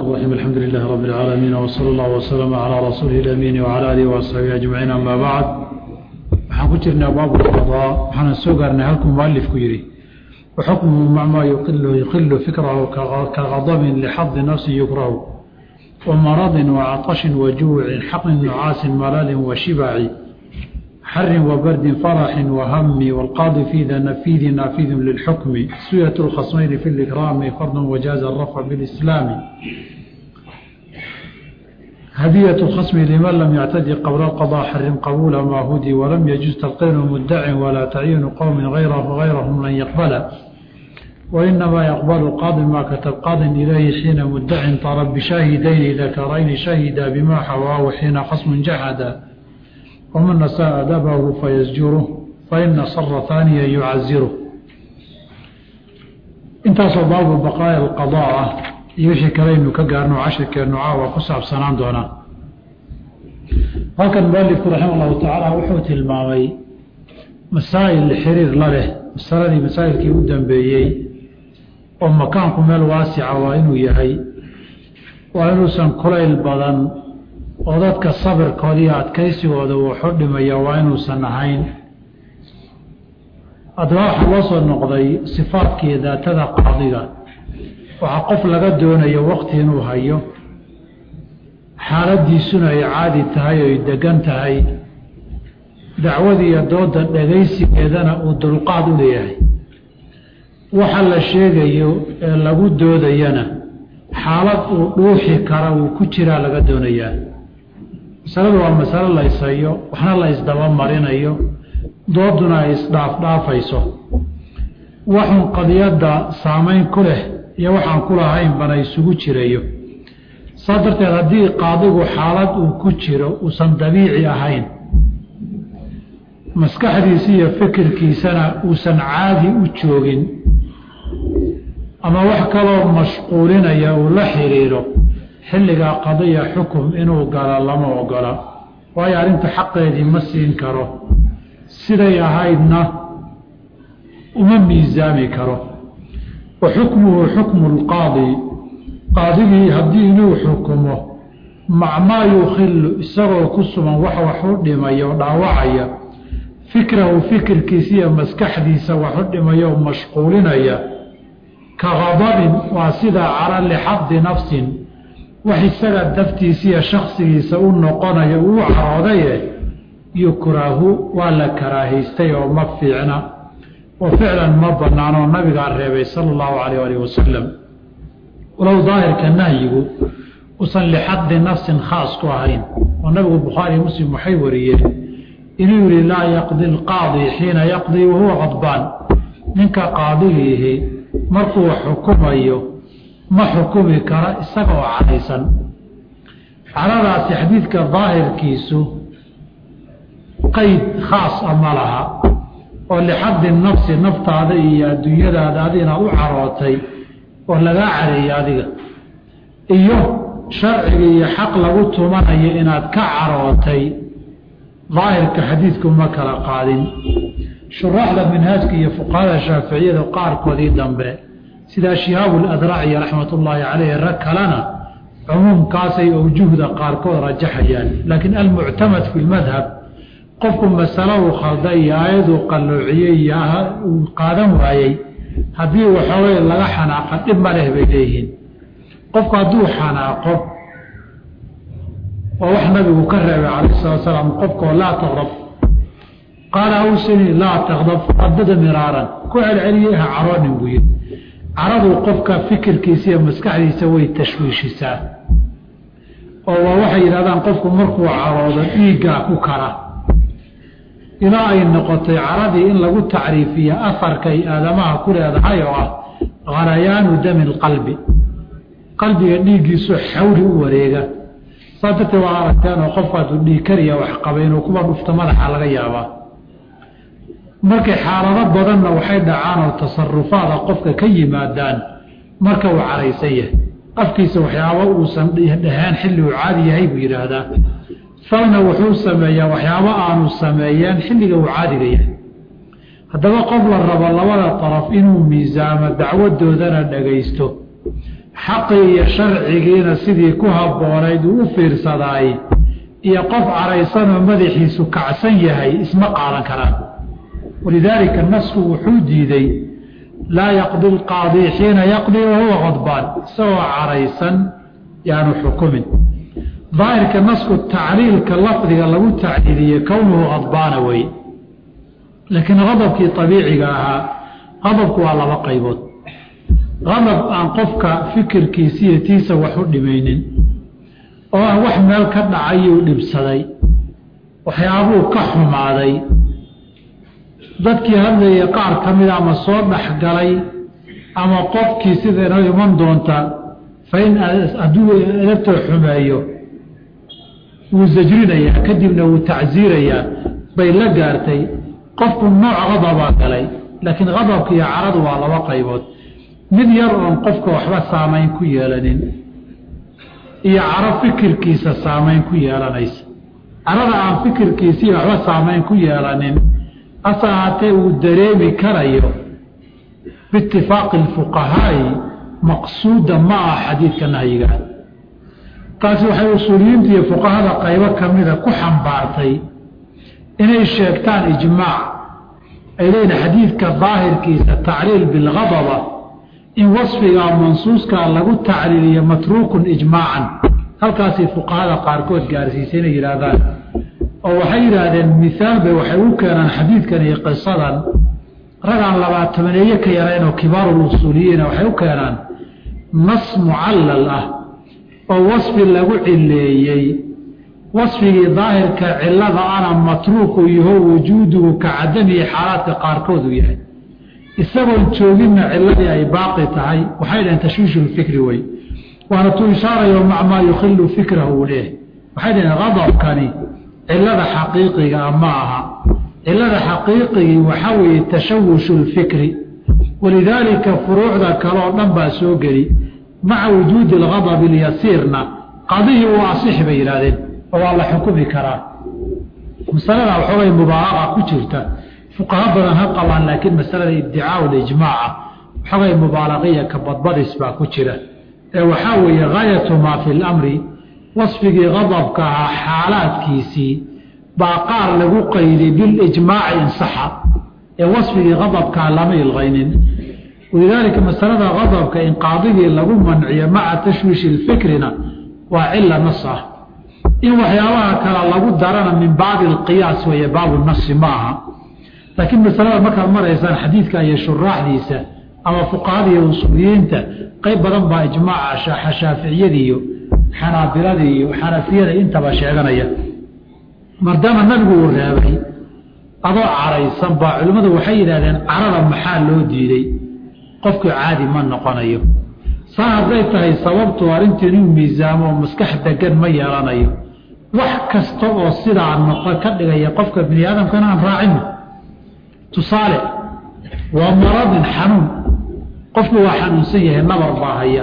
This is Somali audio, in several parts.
الرحيم الحمد لله رب العالمين وصلى الله وسلم على رسوله الأمين وعلى آله وأصحابه أجمعين أما بعد waxaan ku jirnaa baabu lqadaa waxaana soo gaarnay halkuu mualifku yidhi waxukmuhu macmaa yuqilu yuqilu fikrahu kagadabin lixadi nafsi yukrahu wamaradin wacaطashin wajuucin xaqin nucaasin malalin washibaci xarin wabardin faraxin wahami wاlqaadi fi nafiidi naafidun lilxukmi suyat اlkhasmayni fi اlikraami fardu wajaaza الrafc biاlislaami هدية الخصم لمن لم يعتدي قبل القضاء حرم قبول ما هدي ولم يجوز تلقين مدع ولا تعيين قوم غيره غيرهم لن يقبل وإنما يقبل القاضي ما كتب قاض إليه حين مدع طرب بشاهدين ذكرين شهدا بما حواه حين خصم جحدا ومن نساء أدبه فيزجره فإن صر ثانيا يعزره intaasoo baabu baqaaya alqadaa ah iyo wixii kalaynu ka gaarno cashirkeennu caawa ku saabsanaan doonaa halkan mualifku raxima allahu tacaala wuxuu tilmaamay masaa'il xiriir la leh masaladii masaa'ilkii u dambeeyey oo makaanku meel waasica waa inuu yahay waa inuusan kulayl badan oo dadka sabirkoodiiyo adkaysigooda wuxu dhimaya waa inuusan ahayn haddaba waxaa loo soo noqday sifaadkii daatada qaadiga waxaa qof laga doonayo wakti inuu hayo xaaladiisuna ay caadi tahay oy degan tahay dacwadiiyo dooda dhagaysigeedana uu dulqaad u leeyahay waxa la sheegayo ee lagu doodayana xaalad uu dhuuxi kara uu ku jiraa laga doonayaa masaladu waa masalo la ishayo waxna la isdabamarinayo dooduna ay isdhaafdhaafayso waxun qadiyadda saamayn ku leh iyo waxaan ku lahayn bana isugu jirayo saas darteed haddii qaadigu xaalad uu ku jiro uusan dabiici ahayn maskaxdiisa iyo fikirkiisana uusan caadi u joogin ama wax kaloo mashquulinaya uu la xiriiro xilligaa qadiya xukum inuu galo lama ogola waayo arrinta xaqeedii ma siin karo siday ahaydna uma miisaami karo wa xukmuhu xukmu lqaadi qaadigii haddii inuu xukumo macmaa yukhilu isagoo ku sugan wax wax u dhimaya oo dhaawacaya fikrahu fikirkiisa iyo maskaxdiisa wax u dhimaya oo mashquulinaya ka qadabin waa sidaa cala lixadi nafsin wax isaga daftiisa iyo shaksigiisa u noqonayo uu caroodaye yukrahu waa la karaahaystay oo ma fiicna oo ficlan ma banaanoo nabigaa reebay sala allahu calayh alih wasalam walow daahirka nahyigu usan lixadi nafsin khaas ku ahayn oo nabigu bukhaariy muslim waxay wariyeen inuu yihi laa yaqdi alqaadi xiina yaqdii wahuwa qadbaan ninka qaadigiihi markuu xukumayo ma xukumi kara isaga oo cadaysan caradaasi xadiidka daahirkiisu qayd khaas a ma laha oo lixadi nafsi naftaada iyo adduunyadaada adina u carootay oo lagaa careeyo adiga iyo sharciga iyo xaq lagu tumanayo inaad ka carootay daahirka xadiidku ma kala qaadin shuraaxda minhaajka iyo fuqahada shaaficiyada qaarkoodii dambe sidaa shihaabu ladraaciya raxmat ullaahi caleyhi rag kalena cumuumkaasay awjuhda qaarkood rajaxayaan laakiin almuctamad fi lmadhab qofku masalo uu khalday iyo aayaduu qalloociyey iyo uu qaadan waayey haddii waxoogay laga xanaaqa dhib ma leh bay leeyihiin qofku hadduu xanaaqo waa wax nabigu ka reebay calayh salatu salaam qofkoo laa taqdab qaala awsini laa taqdab radada miraaran ku celceliyey ha caroonin buu yidhi caradu qofka fikirkiisa iyo maskaxdiisa way tashwiishisaa oo waa waxay yidhahdaan qofku markuu caroodo dhiiggaa ku kara ilaa ay noqotay caradii in lagu tacriifiya afarkay aadamaha ku leedahay oo ah khalayaanu dami lqalbi qalbiga dhiiggiisu xawli u wareega saas darteed waa aragteen oo qofku hadduu dhiig kariya wax qaba inuu kuba dhufto madaxa laga yaabaa markay xaalado badanna waxay dhacaan oo tasarufaada qofka ka yimaadaan marka uu caraysan yahay afkiisa waxyaabo uusan dheheen xilli uu caadi yahay buu yidhaahdaa falna wuxuu sameeyaa waxyaabo aanu sameeyeen xilliga uu caadiga yahay haddaba qof la rabo labada daraf inuu miisaamo dacwadoodana dhagaysto xaqii iyo sharcigiina sidii ku habboonayd uu u fiirsadaay iyo qof caraysanoo madaxiisu kacsan yahay isma qaadan karaan walidaalika nasku wuxuu diiday laa yaqdi lqaadii xiina yaqdii wahuwa qadbaan isagoo caraysan yaanu xukumin daahirka nasku tacliilka lafdiga lagu tacliiliye kownuhu qadbaana wey laakiin qadabkii abiiciga ahaa qadabku waa laba qaybood qadab aan qofka fikirkiisiiyo tiisa wax u dhimaynin oo ah wax meel ka dhacayuu dhibsaday waxyaabuu ka xumaaday dadkii hadlayay qaar ka mida ama soo dhexgalay ama qofkii sida inoo iman doonta fa in hadduu edabtoo xumeeyo wuu sajrinayaa kadibna wuu tacsiirayaa bay la gaartay qofku nooc qadabaa galay laakiin qadabka iyo caradu waa laba qaybood mid yar oon qofka waxba saamayn ku yeelanin iyo caro fikirkiisa saamayn ku yeelanaysa carada aan fikirkiisii waxba saamayn ku yeelanin hase ahaatee uu dareemi karayo biitifaaqi alfuqahaa'i maqsuuda ma ah xadiidka nahyigaa taasi waxay usuuliyiinta iyo fuqahada qaybo ka mida ku xambaartay inay sheegtaan ijmaac ay leeyihin xadiidka daahirkiisa tacliil bilgadaba in wasfigaa mansuuskaa lagu tacliiliyo matruukun ijmaacan halkaasay fuqahada qaarkood gaarsiisay inay yidhaahdaan oo waxay yidhaahdeen miaal bay waxay u keenaan xadiidkan iyo qisadan ragaan labaatamaneeye ka yarayn oo kibaarul usuuliyiina waxay u keenaan nas mucallal ah oo wasfi lagu cileeyey wasfigii daahirka cilada ana matruuku yaho wujuuduhu ka cadamihi xaalaadka qaarkoodu yahay isagoon jooginna ciladii ay baaqi tahay waxay dhaheen tashwiishu lfikri wey waana tuu ishaarayo mac maa yukhilu fikrahu uu leehay waxay dhaheen qadabkani cilada xaqiiqigaa ma aha cilada xaqiiqigii waxaa weeye tashawushu lfikri walidaalika furuucda kaleoo dhan baa soo geli maca wujuudi algadabi lyasiirna qadihii uu asix bay yidhahdeen oo waa la xukumi karaa masalada waxoogay mubaalaqa ku jirta fuqaha badan ha qabaan laakiin masalada iddicaau lijmaaca waxoogay mubaalaqiya ka badbadis baa ku jira ee waxaa weeye gaayatu maa fi lamri wasfigii qadabka ahaa xaalaadkiisii baa qaar lagu qayday bilijmaaci insaxa ee wasfigii qadabkaa lama ilqaynin walidaalika masalada qadabka in qaadigii lagu manciyo maca tashwiishi lfikrina waa cila nas ah in waxyaabaha kale lagu darana min baabi alqiyaas weeye baabu nasi ma aha laakiin masalada markaad maraysaan xadiidka iyo shuraaxdiisa ama fuqahada iyo usuuliyiinta qayb badan baa ijmaaca shaaficiyadii iyo xanaabiladii iyo xanafiyada intaba sheeganaya maadaama nabigu uu reebay adoo caraysan baa culimmadu waxay yidhahdeen carada maxaa loo diiday qofku caadi ma noqonayo saa hadday tahay sababtu arrintu inuu miisaamo oo maskax degan ma yeelanayo wax kasta oo sidaa noqo ka dhigaya qofka bini aadamkana aan raacino tusaale waa maradin xanuun qofku waa xanuunsan yahay nabar baa haya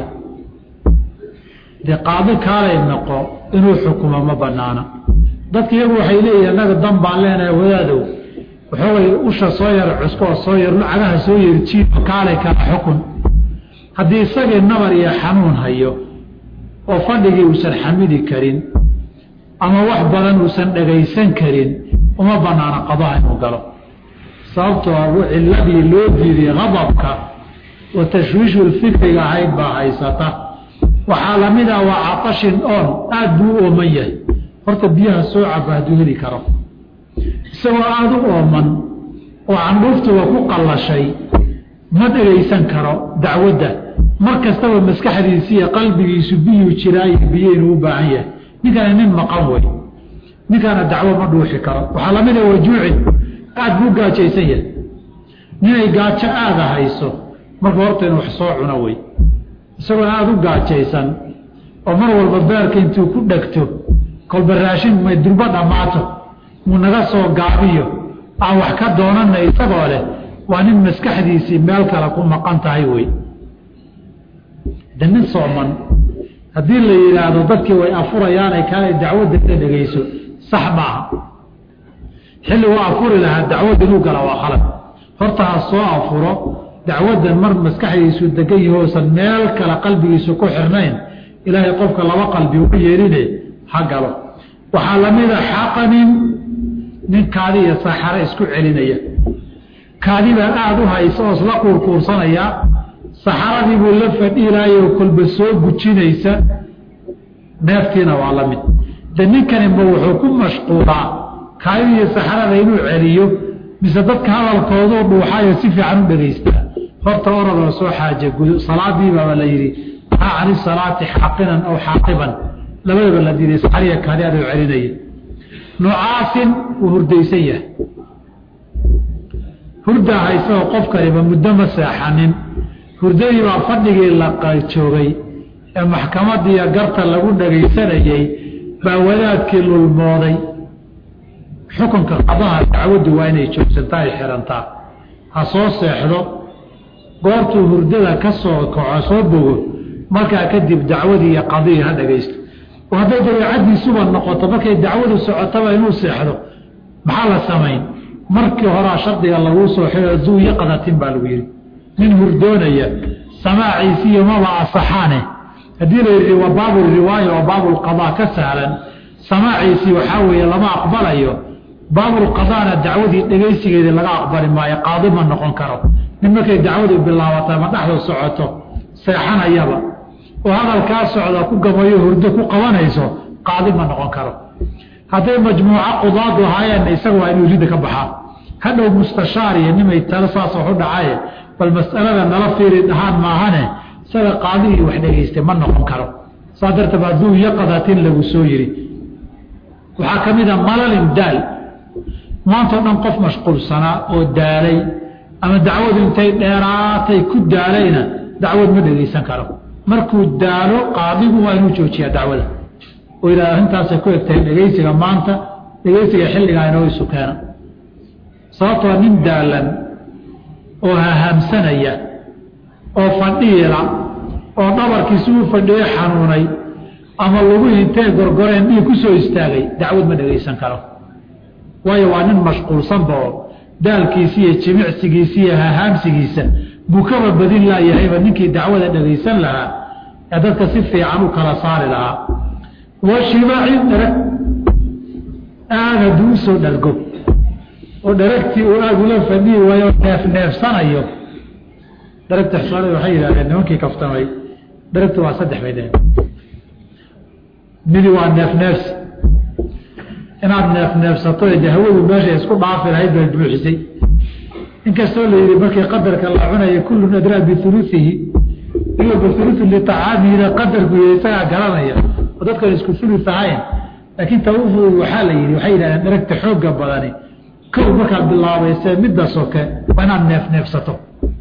dee qaadi kaalay noqo inuu xukumo ma banaana dadka iyagu waxay leeyihin annaga dan baan leenahay wadaadow waxoogay usha soo yar cusko oo soo yar cagaha soo yar jiiba kaalay kala xukun haddii isagii nabar iyo xanuun hayo oo fadhigii uusan xamidi karin ama wax badan uusan dhagaysan karin uma banaana qadaha inuu galo sababtoo a ciladii loo diiday qadabka oo tashwiishu lfikriga ahayd baa haysata waxaa lamid ah waa catashin oon aada buu u ooman yahay horta biyaha soo caba hadduu heli karo isagoo aada u ooman oo candhuuftuba ku qallashay ma dhegaysan karo dacwadda mar kastaba maskaxdiisi iyo qalbigiisu biyuu jiraayo biyo inuu u baahan yahay ninkaana nin maqan wey ninkaana dacwo ma dhuuxi karo waxaa lamid a wajuucin aada buu gaajaysan yahay ninay gaajo aada hayso marka horta inu wax soo cuno wey isagoo aada u gaajaysan oo mar walba beerka intuu ku dhegto kolba raashin may durbo dhammaato muu naga soo gaabiyo aan wax ka doonana isagoo leh waa nin maskaxdiisii meel kale ku maqan tahay wey de nin sooman haddii la yidhaahdo dadkii way afurayaanay kaalay dacwadda ka dhegayso sax maaha xilli waa afuri lahaa dacwad inuu gala waa khalad horta ha soo afuro dacwaddan mar maskaxdiisu degan yahoosan meel kale qalbigiisu ku xirnayn ilaahay qofka laba qalbi ugu yeeline ha galo waxaa lamida xaqanin nin kaadi iyo saxaro isku celinaya kaadibaa aada u haysa oo isla quurquursanaya saxaradii buu la fadhiilaayoo kolba soo gujinaysa neeftiina waa la mid de ninkanima wuxuu ku mashquulaa kaadida iyo saxarada inuu celiyo mise dadka hadalkooduu dhuuxaayo si fiican u dhegaystaa horta oradoo soo xaaja gudo salaadiibaaba la yidhi aa cani salaati xaaqinan aw xaaqiban labadaba la diiday saxariya kaadi adoo celinaya nucaasin wuu hurdaysan yahay hurdaa haysagoo qofkaniba muddo ma seexanin hurdadii baa fadhigii la joogay ee maxkamadiiyo garta lagu dhagaysanayey baa wadaadkii lulmooday xukunka qadaha dacwaddu waa inay joogsantaa ay xihantaa ha soo seexdo goortuu hurdada ka soo kaco soo bogo markaa kadib dacwadii iyo qadihii ha dhagaysto oo hadday dabeecaddiisuba noqoto markay dacwadu socotaba inuu seexdo maxaa la samayn markii horaa shardiga laguu soo xiro duu yaqdatin baa lagu yidhi nin hurdoonaya samaaciisiiyo maba asaxaane haddii la yidhi waa baabulriwaaya oo baabulqadaa ka sahlan samaaciisii waxaa weeye lama aqbalayo baabulqadaana dacwadii dhegaysigeedii laga aqbali maayo qaadi ma noqon karo nin markay dacwadu bilaabato ma dhexdu socoto seexanayaba oo hadalkaa socda ku gamayo hurdo ku qabanayso qaadi ma noqon karo hadday majmuuco qudaadu ahaayeenna isaga waa inuu ridda ka baxaa hadhow mustashaar iyo nimay talo saas wax u dhacaye bal mas'alada nala fiiri dhahaan maahane isaga qaadigii wax dhegaystay ma noqon karo saa darteed hadduu yaqadatin lagu soo yidhi waxaa ka mid a malalin daal maantao dhan qof mashquulsanaa oo daalay ama dacwadu intay dheeraatay ku daalayna dacwad ma dhegaysan karo markuu daalo qaadigu waa inuu joojiyaa dacwada oo yidhahda arrintaasay ku egtahay dhegaysiga maanta dhegaysiga xilligaa inoo isu keena sababtoo nin daalan oo hahaamsanaya oo fadhiila oo dhabarkiisi u fadhiyo xanuunay ama lagu intee gorgoreen dhiig ku soo istaagay dacwad ma dhegaysan karo waayo waa nin mashquulsanba oo daalkiisi iyo jimicsigiisi iyo hahaamsigiisa buu kaba badin laayahayba ninkii dacwada dhegaysan lahaa ee dadka si fiican u kala saari lahaa wa shibaacin dharag aad hadduu usoo dhargo oo dharagtii uu aada ula fadhiyi waayo neef neefsanayo dharagta xusaalada waxay yidhahdeen nimankii kaftamay dharagtu waa saddex bay dheheen midi waa neef neefsi inaad neef neefsato ee hawadu meesha isku dhaafi lahayd bay buuxisay inkastoo la yidhi markii qadarka la cunaya kullun adraa biuluihi iyo biulu litacaamihina qadarku y isagaa garanaya oo dadkan isku ulu ahayn laakiin ta u fudud waxaa la yidhi waxay yidhahdeen dharagta xooga badani kow markaad bilaabaysee midda soke waa inaad neef neefsato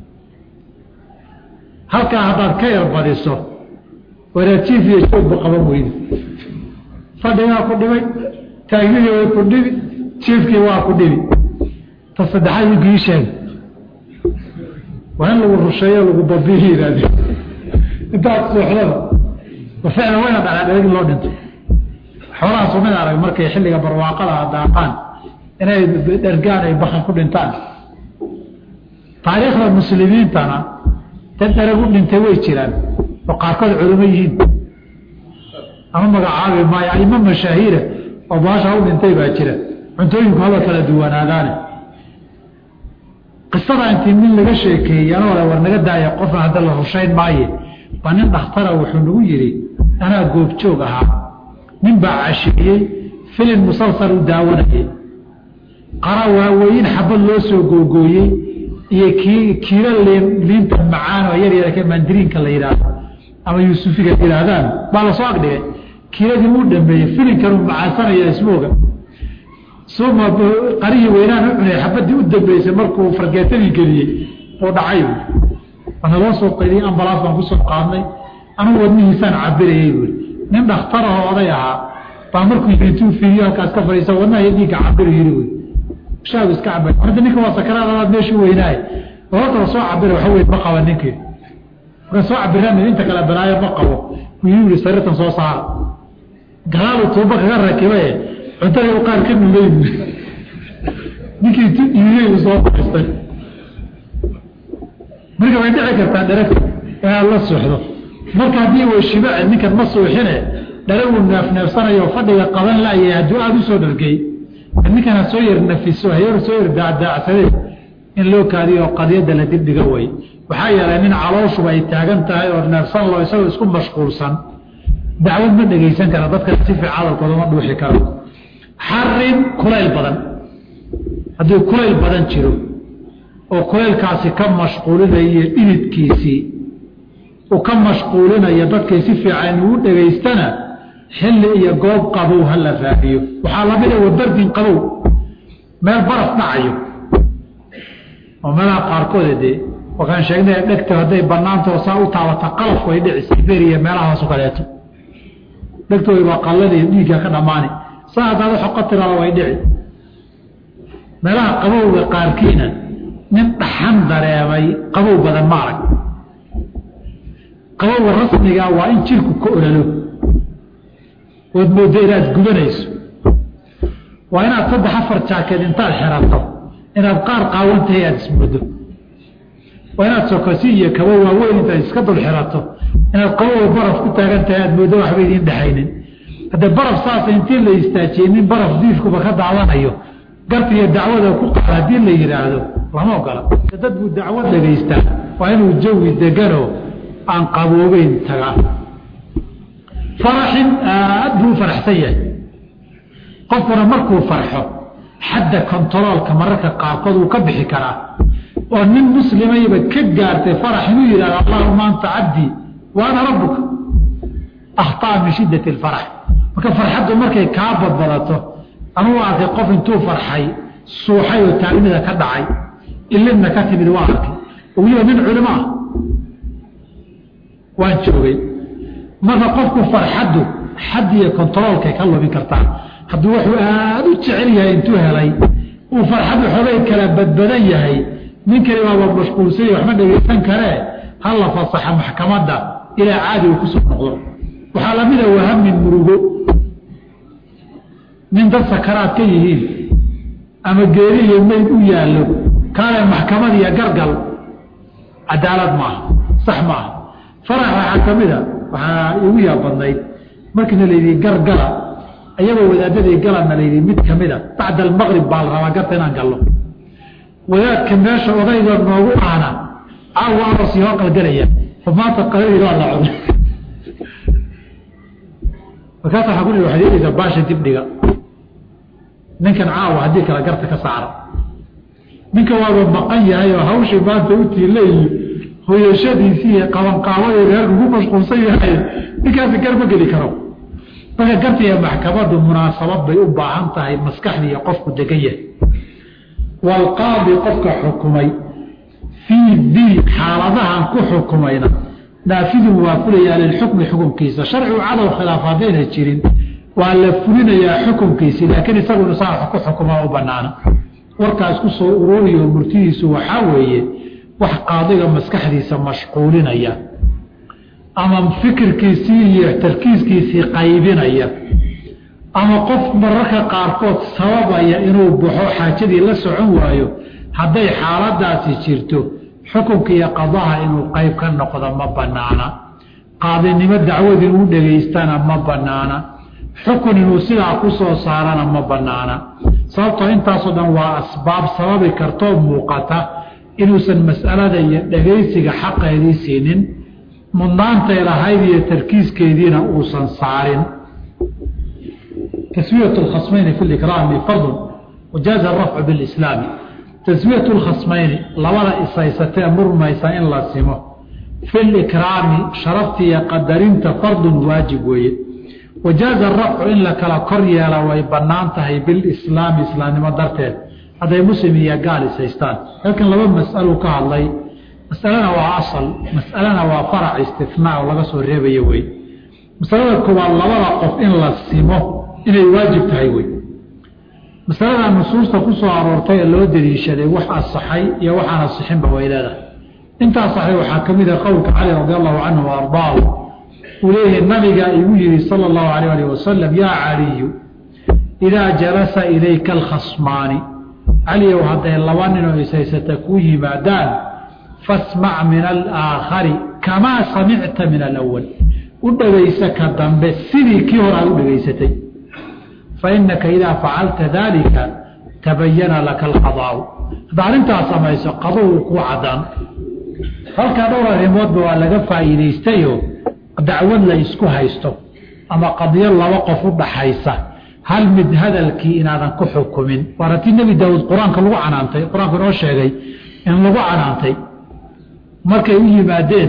halkaa haddaad ka erbadiso waraajiif iyo joogba qaban weyda fadhigaa ku dhibay taagnidii way ku dhibi jiifkii waa ku dhibi ta saddexaad winkii sheeg waa in lagu rusheeyo lagu babihi yidhaahde intaad suuxdaba wa ficlan wayna dhacaa dherag loo dhinto xoolahaas umid arag markay xilliga barwaaqada daaqaan inay dhergaan ay bakan ku dhintaan taariikhda muslimiintana dad dherag u dhintay way jiraan oo qaarkood culimo yihiin ama magacaabi maayo aimo mashaahiira oo baasha u dhintay baa jira cuntooyinku haba kala duwanaadaane qisada intii nin laga sheekeeyey anoo le war naga daaya qofna hadda la rushayn maaye baa nin dhakhtara wuxuu nagu yidhi anaa goobjoog ahaa nin baa casheeyey filin musalsal u daawanayay qara waaweyn xabad loo soo googooyey iyo kii kiilo liin liinta macaan oo yar yarka mandiriinka la yidhaahdo ama yuusufiga yidhaahdaan baa lasoo agdhigay kiiladii uu dhameeyey filinkan uu macaasanaya ismooga suma qarihii weynaan u cunay xabadii u dambeysay markuu fargeetadii geliyey oo dhacay waana loo soo qaydiyey ambalaas baan kusoo qaadnay anugu wadnihiisaan cabirayay buuri nin dhakhtarahoo oday ahaa baa markuu intuu fiiriyo halkaas ka fadhiisa wadnaha dhiigga cabiro yiri wy shaagu iska cabay hadda ninka waa sakaraad adaad meeshu weynaaye horta la soo cabira waxa weyn ma qaba ninkii marka soo cabiraan inta kale balaayo ma qabo wuu yiri sariirtan soo saara galaalu tuuba kaga rakibaye cuntadii u qaar ka nulay ninkii tu dhiirey uu soo baxistay marka way dhici kartaa dheragta inaad la suuxdo marka haddii way shibace ninkan ma suuxine dharagu neefneefsanayo fadhiga qaban la'yahay hadduu aada u soo dhargey ninkan ha soo yar nafiso hayar soo yar daacdaacsadee in loo kaadiyo qadiyadda la dibdhiga way waxaa yeelay nin calooshuba ay taagan tahay oo neefsan loo isagoo isku mashquulsan dacwad ma dhegaysan kara dadka si fiican hadalkooda ma dhuuxi karo xarin kulayl badan haddii kulayl badan jiro oo kulaylkaasi ka mashquulinayo dhididkiisii uu ka mashquulinayo dadkay si fiican ugu dhegaystana xilli iyo goob qabow ha la raadiyo waxaa lamida wabardin qabow meel baraf dhacayo oo meelaha qaarkooda dee wakaan sheegnay dhegta hadday banaantao saa u taabata qalafku ay dhici siberiya meelahaasu kaleeto dhegtooda baa qalladiiyo dhiigga ka dhammaani saa haddaad xoqo tiraada way dhici meelaha qabowga qaarkiina nin dhaxan dareemay qabow badan ma arag qabowga rasmigaa waa in jirku ka olalo ood mooddo inaad gubanayso waa inaad saddex afar jaakeed intaad xerato inaad qaar qaawantahay aada ismoodo waa inaad sokosi iyo kabo waaweyn intaad iska dul xirato inaad qabowa baraf ku taagan tahay aad mooddo waxba idiin dhexaynin haddee baraf saasa intii la istaajiyey nin baraf diifkuba ka daadanayo garta iyo dacwada ku qaada haddii la yidhaahdo lama ogola dad buu dacwad dhagaystaa waa inuu jawi deganoo aan qaboobeyn tagaa faraxin aad buu u faraxsan yahay qofkuna markuu farxo xadda kontaroolka mararka qaarkood uu ka bixi karaa oo nin muslimayba ka gaartay farax inuu yidhahdo allahuma anta cabdii wa ana rabbuka akhtaa min shiddati alfarax marka farxaddu markay kaa badbadato anuu arkay qof intuu farxay suuxay oo taagnida ka dhacay ilimna ka timid waa arkay oo weliba nin culimo ah waan joogay marka qofku farxaddu xad iyo kontaroolkay ka lubin kartaa hadduu wuxuu aada u jecel yahay intuu helay uu farxaddu xogay kala badbadan yahay ninkani waaba mashquulsanya waxma dhegaysan karee ha la fasaxa maxkamadda ilaa caadi uu kusoo noqdo waxaa lamida wahamin murugo nin dad sakaraad ka yihiin ama geeri iyo meyd u yaallo kaale maxkamad iyo gargal cadaalad maaha sax maaha farax waxaa ka mid a waxaa igu yaa badnayd markiina layidhi gargala ayagoo wadaadadii galana layidhi mid ka mid a bacda almaqrib baa la rabaa garta inaan gallo wadaadka meesha odayga noogu aana caawa aroos iyo qalgalaya oo maanta qaladii waa la cun markaasa waxaa ku dhihi waxaad yeelaysaa baasha dibdhiga ninkan caawa haddii kale garta ka saara ninka waaba maqan yahay oo hawshii maanta u tiileeyi hoyashadiisii iyo qabanqaabadii reerku ku mashquulsan yahay ninkaasi gar ma geli karo marka garta iyo maxkamaddu munaasabad bay u baahan tahay maskaxdii iyo qofku degan yahay waalqaadi qofka xukumay fii dii xaaladahan ku xukumayna naafidun waa fulayaa lilxukmi xukunkiisa sharcigu cadow khilaaf haddayna jirin waa la fulinayaa xukunkiisi laakiin isaguna saa ku xukuma u banaana warkaas ku soo ururiyo murtidiisu waxaa weeye wax qaadiga maskaxdiisa mashquulinaya ama fikirkiisii iyo tarkiiskiisii qaybinaya ama qof mararka qaarkood sababaya inuu baxo xaajadii la socon waayo hadday xaaladaasi jirto xukunka iyo qadaha inuu qayb ka noqdo ma banaana qaadinimo dacwad inuu dhegaystana ma banaana xukun inuu sidaa ku soo saarana ma banaana sababtoo intaasoo dhan waa asbaab sababi kartoo muuqata inuusan mas'alada iyo dhegaysiga xaqeedii siinin mudnaantay lahayd iyo tarkiiskeediina uusan saarin taswiyat lkhasmayni fi likraami fardun wajaaza arafcu bilislaami taswiyat lkhasmayni labada isaysatee murmaysa in la simo fi likraami sharaftiiyo qadarinta fardun waajib weeye wajaaza arafcu in la kala kor yeela way bannaan tahay bilislaami islaamnimo darteed hadday muslim iyo gaal isaystaan halkan laba mas'aluu ka hadlay masalana waa asal mas'alana waa farac istinaa oo laga soo reebayo wey masalada koowaad labada qof in la simo inay waajib tahay wey masalada nusuusta ku soo aroortay ee loo daliishaday wax asaxay iyo waxaan asixinba way leedahay intaa saxay waxaa ka mid a qowlka cali radi allahu canhu wa ardaahu uu leeyahay nabiga igu yihi sala allahu alayh alih wasalam yaa caliyu idaa jalasa ilayka alkhasmaani caliyow hadday laba ninoo ishaysata kuu yimaadaan fasmac min alaakhari kamaa samicta min alawal u dhegaysa ka dambe sidii kii hore aad u dhegaysatay fainaka idaa facalta daalika tabayana laka alqadaau hadda arrintaas samayso qaduhu kuu cadaan halkaa dhowr arrimoodba waa laga faa'iidaystayo dacwad la isku haysto ama qadiyo laba qof u dhaxaysa hal mid hadalkii inaadan ku xukumin waana tii nebi daawuud qur-aanka lagu canaantay qur-aanku inoo sheegay in lagu canaantay markay u yimaadeen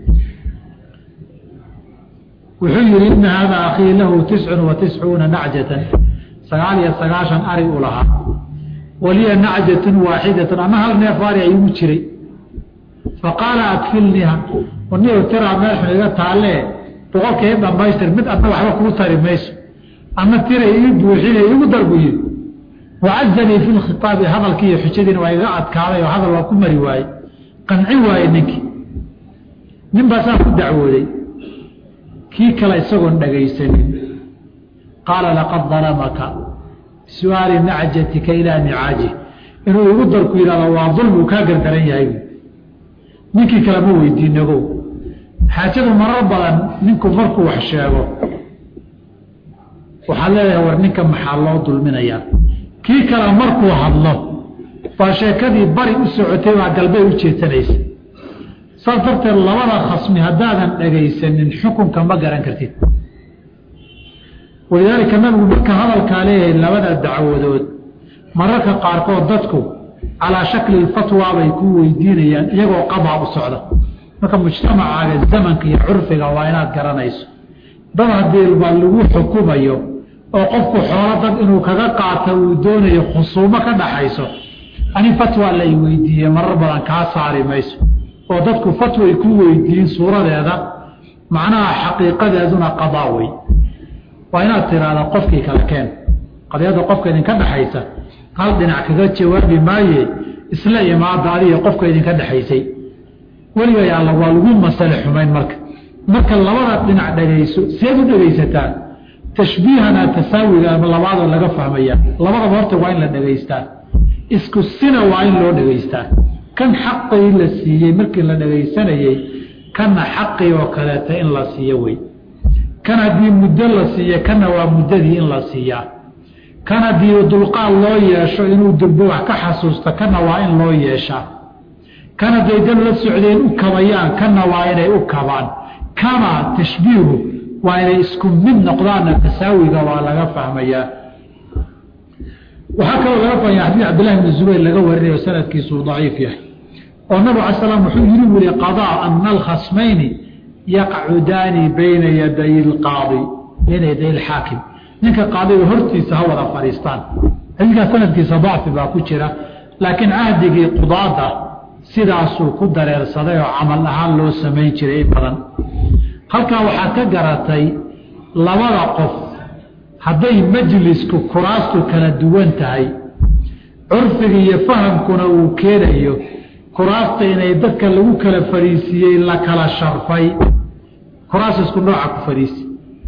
wuxuu yihi ina hada akhii lahu tiscun wa tiscuuna nacjatan sagaal iyo sagaashan ari u lahaa waliya nacjatun waaxidatun ama hal neef ari ayugu jiray faqaala adfilniha niyo tiraa meexun iga taalee boqolkii dhamaystir mid adna waxba kuu tari mayso ama tira ii buuxina igu darbu yiri wacazanii fi lkhitaabi hadalkii iyo xujadiina waa iga adkaaday oo hadal waa ku mari waaye qanci waaye ninkii nin baa saa ku dacwooday kii kale isagoon dhagaysanin qaala laqad dalamaka su-aali nacjatika ilaa nicaaji inuu igu darku yidhahdo waa dulmuu kaa gardaran yahay ninkii kale ma weydiinago xaajadu marar badan ninku markuu wax sheego waxaad leedahay war ninka maxaa loo dulminayaa kii kale markuu hadlo baa sheekadii bari u socotay baa galbey u jeesanaysa saas darteed labada khasmi haddaadan dhagaysanin xukunka ma garan kartid walidaalika nabigu marka hadalkaa leeyahay labada dacwadood mararka qaarkood dadku calaa shakli fatwa bay ku weydiinayaan iyagoo qadaa u socda marka mujtamacaaga zamanka iyo curfiga waa inaad garanayso dad haddii ba lagu xukumayo oo qofku xoolo dad inuu kaga qaato uu doonayo khusuumo ka dhaxayso ani fatwa lay weydiiye marar badan kaa saari mayso oo dadku fatway ku weydiin suuradeeda macnaha xaqiiqadeeduna qadaa wey waa inaad tiraahda qofkii kale keen qadiyadda qofka idinka dhexaysa hal dhinac kaga jawaabi maaye isla imaada adiga qofka idinka dhexaysay weligay alla waa lagu masale xumayn marka marka labada dhinac dhagayso seed u dhagaysataa tashbiihana tasaawiga labaadoo laga fahmaya labadaba horta waa in la dhagaystaa isku sina waa in loo dhagaystaa kan xaqii la siiyey markii la dhagaysanayey kana xaqii oo kaleeta in la siiyo wey kan haddii muddo la siiye kana waa muddadii in la siiyaa kan haddii dulqaad loo yeesho inuu durbo wax ka xasuusto kana waa in loo yeeshaa kan hadday dad la socdeen u kabayaan kana waa inay u kabaan kama tashbiihu waa inay isku mid noqdaanna tasaawiga waa laga fahmayaa waxaa kaloo laga fahmaya xadiid cabdillahi bni zubayr laga warinayo sanadkiisuu daciif yahay oo nabig ala slam wuxuu yiri wuri qadaa ana alkhasmayni yaqcudaani bayna yaday lqaadi bayna yaday alxaakim ninka qaadiga hortiisa ha wada fadhiistaan xadiidkaa sanadkiisa dacfi baa ku jira laakiin cahdigii qudaada sidaasuu ku dareersaday oo camal ahaan loo samayn jiray in badan halkaa waxaad ka garatay labada qof hadday majlisku kuraastu kala duwan tahay curfiga iyo fahamkuna uu keenayo kuraasta inay dadka lagu kala fadhiisiiyey la kala sharfay kuraas isku nooca ku fadhiisi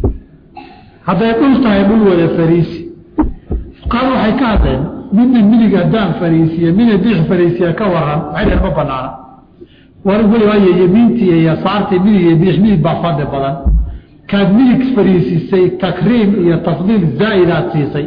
hadday dhul tahay dhul wada fadhiisi fuqaadu waxay ka hadleen midna midig haddaan fadhiisiye midna bidix fadhiisiya ka waran waxay dheen ma banaana war weli waayo yemiintii iyo yasaartii midig iyo bidix midig baa fadhi badan kaad midig fadhiisisay takriim iyo tafdiil zaa'idaad siisay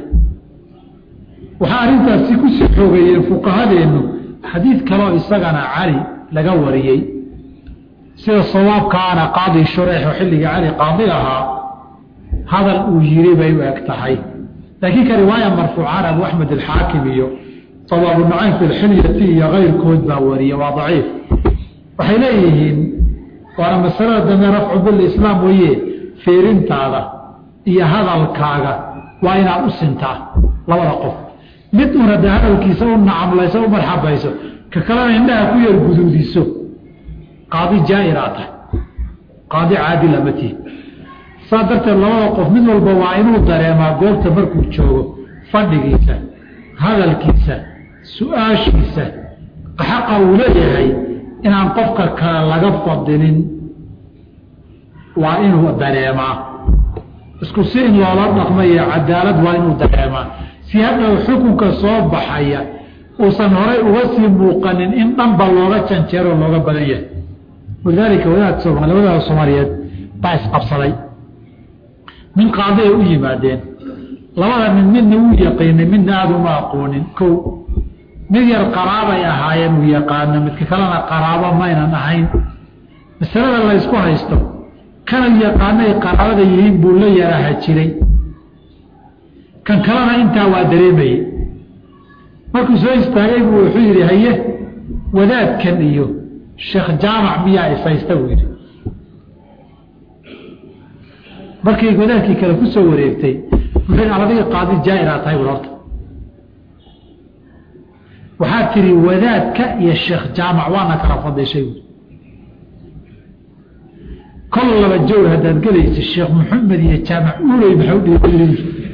waxaa arrintaasi kusii xoogeeyeen fuqahadeennu xadiid kaloo isagana cali laga wariyey sida sawaabkaana qaadi shureex oo xilligii cali qaadi ahaa hadal uu yiri bay u eg tahay laakiin ka riwaaya marfuucaan abu axmed alxaakim iyo sabaabu nucaym fi lxilyati iyo keyrkood baa wariye waa daciif waxay leeyihiin waana masalada dambe rafcu bilislaam weye fiirintaada iyo hadalkaaga waa inaad u sintaa labada qof mid un hadda hadalkiisa u nacamlayso u marxabayso ka kalena indhaha ku yar guduudiso qaadi jaa'iraa tahay qaadi caadila ma tihi saa darteed labada qof mid walba waa inuu dareemaa goobta markuu joogo fadhigiisa hadalkiisa su-aashiisa xaqa uu leeyahay inaan qofka kale laga fadilin waa inuu dareemaa isku si in loola dhaqmayo cadaalad waa inuu dareemaa si hadhow xukunka soo baxaya uusan horay uga sii muuqanin in dhanba looga janjeero looga badan yahay walidaalika wadaad somaali wadaada soomaaliyeed baa isqabsaday min qaadi ay u yimaadeen labada nin midna wuu yaqiinay midna aada uma aqoonin kow mid yar qaraabay ahaayeen uu yaqaano midka kalena qaraabo maynan ahayn masalada la ysku haysto kana yaqaanay qaraabada yihiin buu la yaraha jiray kan kalena intaa waa dareemayey markuu soo istaagay buu wuxuu yidhi haye wadaadkan iyo sheekh jaamac miyaa ishaysta buu yidhi markay wadaadkii kale ku soo wareegtay wuxuu adiga qaadi jaa'iraa tahay bur horta waxaa tiri wadaadka iyo sheekh jaamac waana kala fadishay buui kol laba jawr haddaad gelaysa sheekh maxamed iyo jaamac uuley maxaa u dhiiri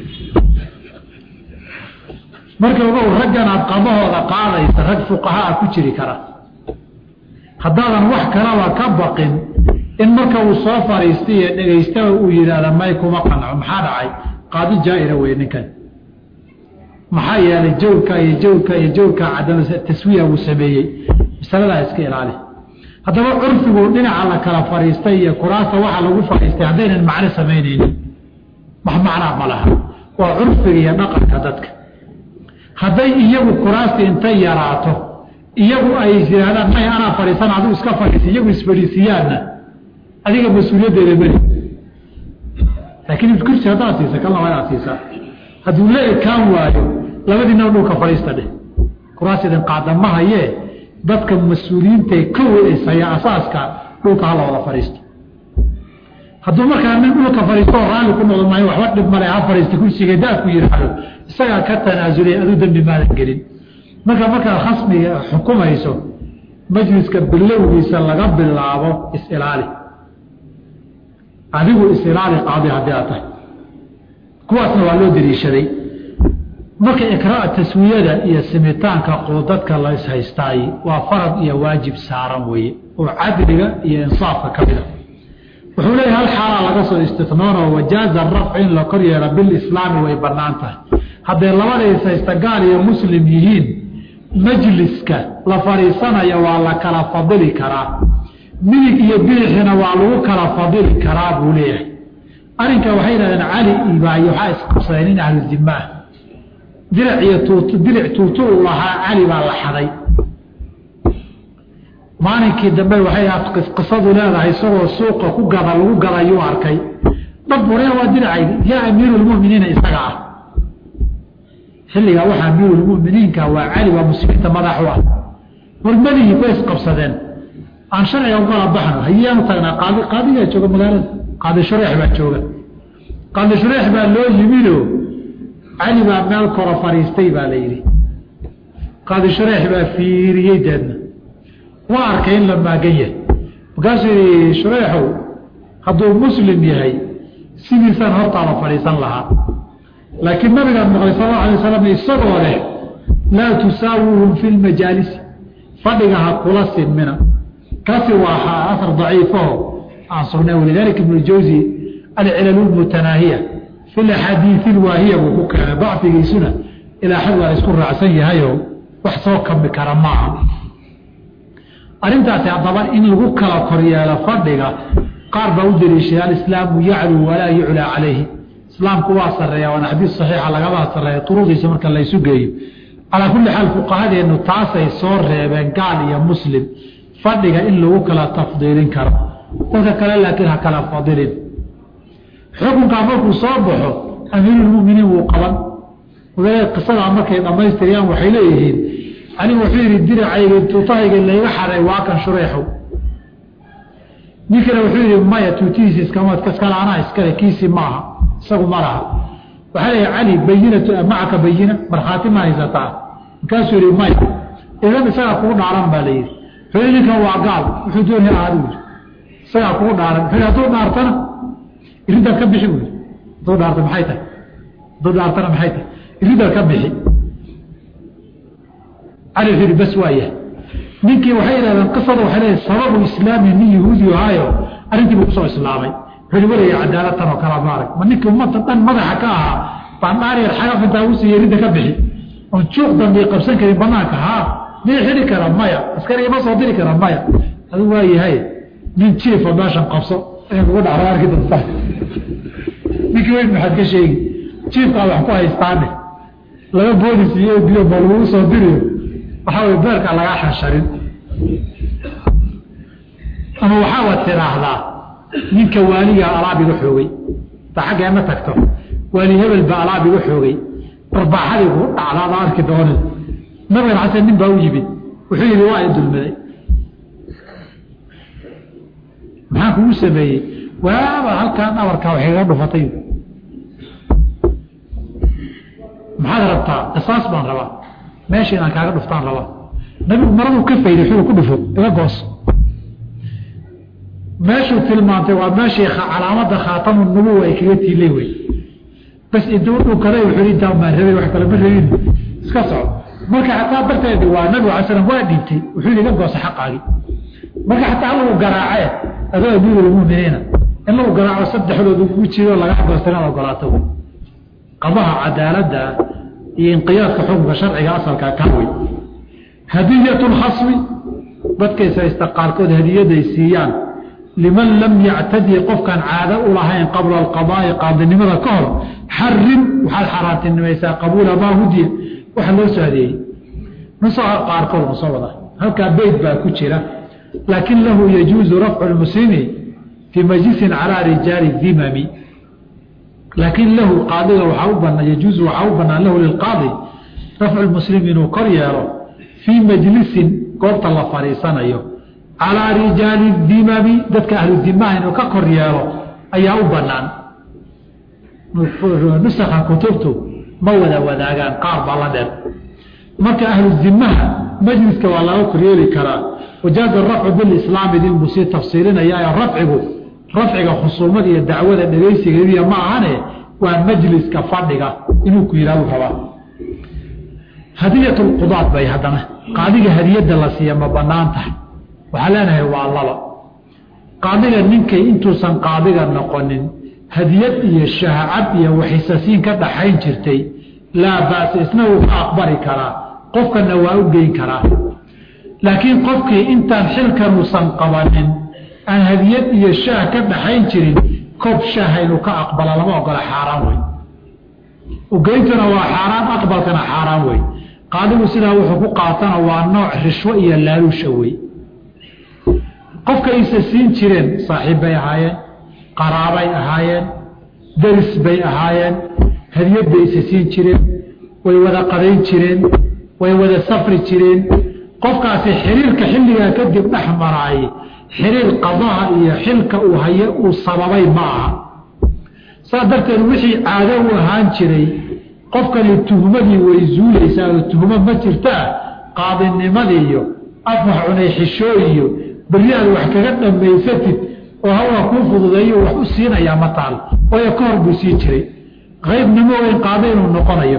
marka ogow raggan aad qadahooda qaadaysa rag fuqahaa ku jiri kara haddaadan wax kalaba ka baqin in marka uu soo fariistay iyo dhegaystaba uu yidhaahda may kuma qanco maxaa dhacay qaadi jaa-ira wey ninkan maxaa yeelay jawrka iyo jawrka iyo jawrka cadama taswiya uu sameeyey masaladaa iska ilaali haddaba curfigu dhinaca la kala fariistay iyo kuraasta waxa lagu fariistay haddaynan macno samaynaynin wax macnaa ma laha waa curfiga iyo dhaqanka dadka hadday iyagu kuraasta intay yaraato iyagu ay yihaahdaan may anaa fadhiisan adigu iska fadhiisa iyagu isfadhiisiyaanna adiga mas-uuliyaddeeda meli laakiin kursi haddaad siisa kalna waa inaad siisaa hadduu la ekaan waayo labadiina dhulka fadhiista dheh kuraas idin qaada ma hayee dadka mas-uuliyiintae ka weysaya asaaska dhulka hala wada fadhiisto hadduu markaa nin dhulka fadhiisto oo raalli ku noqdo maayo waxba dhib male ha fadhiista kursiga daadku yidhaahdo isagaa ka tanaasulay aduu dembi maadan gelin marka markaad khasmiga xukumayso majliska bilowgiisa laga bilaabo is-ilaali adigu is-ilaali qaadi haddii aad tahay kuwaasna waa loo dariishaday marka ikraa taswiyada iyo simitaanka qoodadka la ishaystaay waa farad iyo waajib saaran weeye oo cadliga iyo insaafka ka mida wuxuu leeyahy hal xaalaa laga soo istinoonoo wajaaza rafci in la kor yeelo bilislaami way bannaan tahay hadday labada ishaysta gaal iyo muslim yihiin majliska la fadhiisanaya waa la kala fadili karaa midig iyo bidixina waa lagu kala fadili karaa buu leeyahay arrinka waxay yidhahdeen cali ibaayo waxaa isqabsadeen in ahlu dima ah dirac iyo tuut diric tuutu u lahaa cali baa la xaday maalinkii dambe waxay qisadu leedahay isagoo suuqa ku gada lagu gadayuu arkay dhab waree waa diracaydi yaa amiirulmuminiina isaga ah xilligaa waxaa amiirulmuminiinka waa cali waa muslimiinta madax u ah warmadihii bay isqabsadeen aan sharciga ukala baxno hayaanu tagnaa qaadi qaadigaa jooga magaalada qaadi shureex baa jooga qaadi shureex baa loo yimido cali baa meel koro fadhiistay baa la yidhi qaadi shureex baa fiiriyey deedna waa arkay in la maagan yahay markaasuu yidhi shureexow hadduu muslim yahay sidiisaan hortaada fadhiisan lahaa laakiin nabigaan maqlay sal allau alay wasalam isagoo leh laa tusaawuhum fi lmajaalisi fadhiga ha kula sinmina kaasi waa asar daciifaho aan sugnay walidaalika ibnu jawsi alcilalu lmutanaahiya fi laxaadiisi lwaahiya buu ku keenay dacfigiisuna ilaa xad waa isku raacsan yahayo wax soo kami kara maaha arrintaasi haddaba in lagu kala koryeelo fadhiga qaar baa u daliishay alislaamu yacluu walaa yuclaa calayhi islaamku waa sareeya waana xadiis saxiixa lagama sareeya turuqdiisa marka laysu geeyo calaa kulli xaal fuqahadeennu taasay soo reebeen gaal iyo muslim fadhiga in lagu kala tafdiilin karo dadka kale laakiin ha kala fadilin xukunkaa markuu soo baxo amiirulmuminiin wuu qaban wadaad qisadaa markay dhammaystiriyaan waxay leeyihiin anigu wuxuu yidhi diracayga tuutahayga layga xaday waa kan shureexow ninkana wuxuu yidhi maya tuutihiisi iskama iskale anaa iskale kiisi maaha isagu ma laha waxaa leeyahy cali bayinatu macaka bayina markhaati ma haysataa markaasuu yihi maya idan isagaa kugu dhaaran baa la yidhi wuxuu ninkan waa gaal wuxuu doonaya ahaadu yidhi isagaa kugu dhaaran wuxuu hadduu dhaartana iriddaad ka bixi buu yidhi hadduu dhaarta maxay tahay hadduu dhaartana maxay tahay iriddaad ka bixi cali wuxuu yidhi bas waaya ninkii waxay yidhahdeen qisada waxay leedahay sababu islaami nin yahuudi ahaayo arrintii buu kusoo islaamay wuxuu yidhi waraya cadaalatan oo kala maarag ma ninkii ummadda dhan madaxa ka ahaa baan dhaar yar xagaf intaa u siiya ridda ka bixi oon juuq dambi qabsan karin banaanka haa mid xidhi kara maya askari ima soo diri kara maya adigu waa yahay nin jiifa meeshan qabso in kugu dhacdo arki doontaa ninkii weyn maxaad ka sheegi jiifkaa wax ku haystaane laba boolis iyo biyo ma lagugu soo diriyo waxaa way beerka lagaa xansharin ama waxaaba tidhaahdaa ninka waaligaa alaab iga xoogay ta xaggeena tagto waali hebel baa alaab iga xoogay barbaaxadii kugu dhacdaada arki doonin nabigan xasan nin baa u yimid wuxuu yidhi waa i dulmiday maxaa kugu sameeyey waaba halkaan abarkaa waxay ga dhufatay maxaad rabtaa qisaas baan rabaa meesha inaan kaaga dhuftaan rabaa nabigu maraduu ka fayday xuu ku dhufo iga goos meeshuu tilmaantay waa meeshii calaamada khaatamu nubuwa ay kaga tiilay wey bas intuu dhukada wuxuu intaa maan rabay wax kale ma rabin iska soco marka xataa darteed waa nabigu alay slam waa dhiibtay wuxuu yidhi iga goosa xaqaagii marka xataa lagu garaacee adoo amiirulmuminiina in lagu garaaco saddexdood ugu jiro laga goosta inaad ogolaato wey qadaha cadaaladda iyo inqiyaadka xukunka sharciga asalkaa ka wey hadiyat lkhasmi dadkay saysta qaarkood hadiyaday siiyaan liman lam yactadi qofkaan caado u lahayn qabla alqadaai qaadinimada ka hor xarim waxaad xaaraantinimaysaa qabuula maa hudiya waxa loo soo hadeeyey nusaha qaarkood ma soo wada halkaa beyt baa ku jira laakin lahu yajuuzu rafcu lmuslimi fii majlisin calaa rijaali dimami laakiin lahu qaadiga waxaa u banaa yajuuzu waxaa u banaan lahu lilqaadi rafcu lmuslim inuu kor yeelo fii majlisin goobta la fadhiisanayo calaa rijaali dimami dadka ahlu dimaha inuu ka kor yeelo ayaa u banaan nusakha kutubtu ma wada wadaagaan qaar baa la dheer marka ahlu dimaha majliska waa laga koryeeli karaa wajaaza rafcu bilislaami dilbuu sii tafsiilinaya rafcigu rafciga khusuumada iyo dacwada dhegaysigeediya ma ahane waa majliska fadhiga inuu ku yihahdu rabaa hadiyat lqudaad bay haddana qaadiga hadiyadda la siiya ma banaan tahay waxaa leenahay waa laba qaadiga ninkay intuusan qaadiga noqonin hadiyad iyo shahacab iyo waxisasiin ka dhaxayn jirtay laa ba'sa isna wuu ka aqbali karaa qofkana waa u geyn karaa laakiin qofkii intaan xilkanuusan qabanin aan hadiyad iyo shaah ka dhaxayn jirin koob shaaha inuu ka aqbala lama ogola xaaraan wey ugeyntuna waa xaaraan aqbalkana xaaraan wey qaadigu sidaa wuxuu ku qaatana waa nooc rishwo iyo laaluusha wey qofka aysa siin jireen saaxiib bay ahaayeen qaraabay ahaayeen daris bay ahaayeen hadiyad bay isa siin jireen way wada qadayn jireen way wada safri jireen qofkaasi xiriirka xilligaa kadib dhex maraay xiriir qadaha iyo xilka uu haye uu sababay ma aha saas darteed wixii caado u ahaan jiray qofkani tuhmadii way zuulaysaa oo tuhmo ma jirtaa qaadinimadii iyo afwax cunay xishoo iyo berri aad wax kaga dhammaysatid oo hawaa kuu fududeeyo wax u siinayaa ma taal waayo ka hor buu sii jiray qaybnimo weyn qaado inuu noqonayo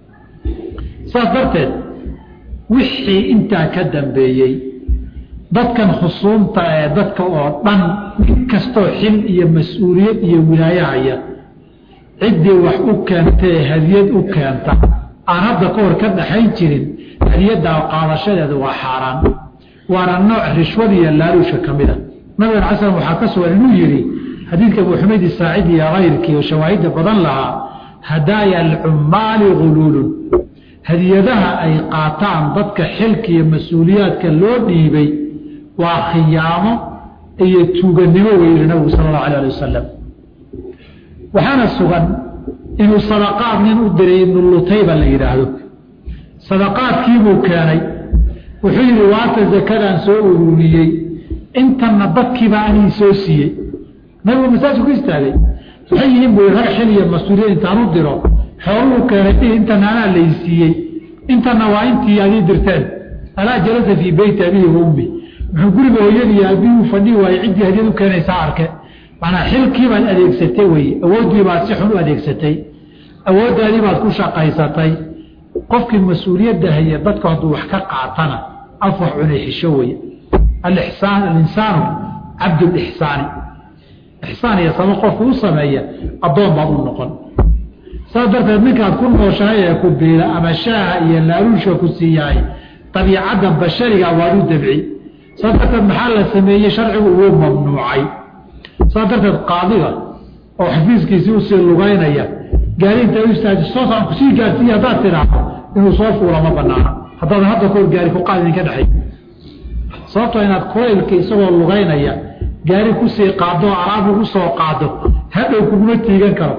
saas darteed wixii intaa ka dambeeyey dadkan khusuumta ee dadka oo dhan mid kastoo xil iyo mas-uuliyad iyo wilaayahaya ciddii wax u keentae hadiyad u keenta aan hadda ka hor ka dhaxayn jirin hadiyaddaa qaadashadeedu waa xaaraan waana nooc rishwada iyo laaluusha ka mida nabigan cala slam waxaa ka sugan inuu yidhi xadiidka abu xumayd isaacidi iyo kayrkii oo shawaahidda badan lahaa hadaaya alcummaali guluulun hadiyadaha ay qaataan dadka xilka iyo mas-uuliyaadka loo dhiibay waa khiyaamo iyo tuuganimo weyli nabigu sala allahu alay ali wasalam waxaana sugan inuu sadaqaad nin u diray ibnu lutayba la yidhaahdo sadaqaadkiibuu keenay wuxuu yidhi waata zakadaan soo ururiyey intanna dadkiibaa anii soo siiyey nabigu masaajku istaagay waxay yihiin buu rag xil iyo mas-uuliyad intaan u diro xooluu keenay intana anaa laysiiyey intana waa intii adii dirteen alaa jalasa fii beyti abihi wa ummi muxuu guriga hooyadii aabihii u fadhi waayey ciddii hadiyad u keenaysaa arke manaa xilkiibaad adeegsatay weye awooddiibaad si xun u adeegsatay awooddaadii baad ku shaqaysatay qofkii mas-uuliyadda haya dadku hadduu wax ka qaatana afwax cunay xisho weye alixsaan alinsaanu cabdulixsaani ixsaan iyo sama qofku u sameeya addoon baad u noqon saas darteed ninkaad ku nooshahay ee ku biila ama shaaha iyo laaluusha ku siiyahay dabiicadda bashariga waadu dabci saas darteed maxaa la sameeyey sharcigu uu mamnuucay saas darteed qaadiga oo xafiiskiisii usii lugaynaya gaari inta u istaaji soo saan kusii gaarsiiye haddaad tidhaahdo inuu soo fuula ma banaana haddaadan hadda kahor gaari ku qaad idinka dhexay sababtoo inaad kulaylka isagoo lugaynaya gaari kusii qaado oo alaab ugu soo qaado hadhow kuguma tiigan karo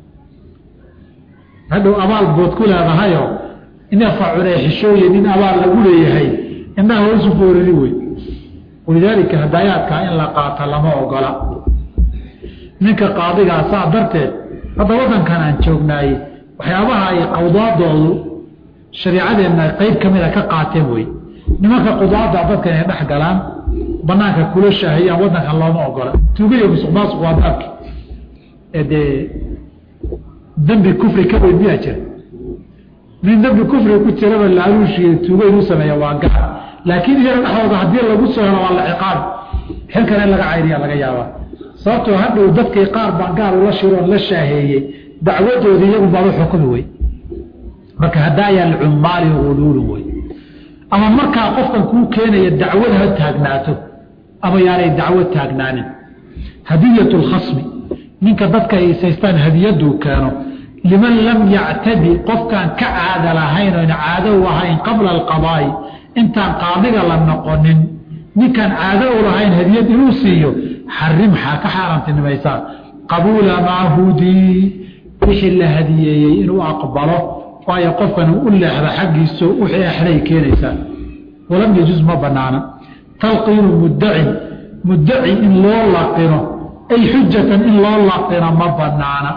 hadhow abaal bood ku leedahayoo inafa cunee xishooye nin abaal lagu leeyahay indhaha hoosu foorari wey walidaalika hadaayaadkaa in la qaata lama ogola ninka qaadigaa saa darteed hadda waddankan aan joognaayey waxyaabaha ay qawdaadoodu shariicadeenna qayb ka mida ka qaateen wey nimanka qudaada dadka inay dhex galaan banaanka kula shaahiyaan waddankan looma ogola tuugaiyo musuq maasuq waa baabki ee dee dembi kufri ka weyn miyaa jira nin dembi kufri ku jiraba laaluushiiyo tuugo inuu sameeya waa gaar laakiin iyaga dhexdooda haddii lagu soo helo waa la ciqaabi xilkana in laga cayriya laga yaabaa sababtoo hadhow dadkii qaar baan gaar ula shiroon la shaaheeyey dacwadoodii iyagu baaba xukumi wey marka hadaayaa lcummaali uluulun wey ama markaa qofkan kuu keenaya dacwad ha taagnaato ama yaanay dacwo taagnaanin hadiyat lkhasmi ninka dadka haysaystaan hadiyaduu keeno liman lam yactadi qofkaan ka caada lahayn oon caado u ahayn qabla alqadaa'i intaan qaadiga la noqonin ninkaan caado u lahayn hadiyad inuu siiyo xarim xaa ka xaaraantinimaysaa qabuula maa hudii wixii la hadiyeeyey inuu aqbalo waayo qofkan u leexda xaggiiso wixii axlay keenaysaa walam yajuz ma banaana talqiinu muddacin muddaci in loo laqino ay xujatan in loo laqino ma banaana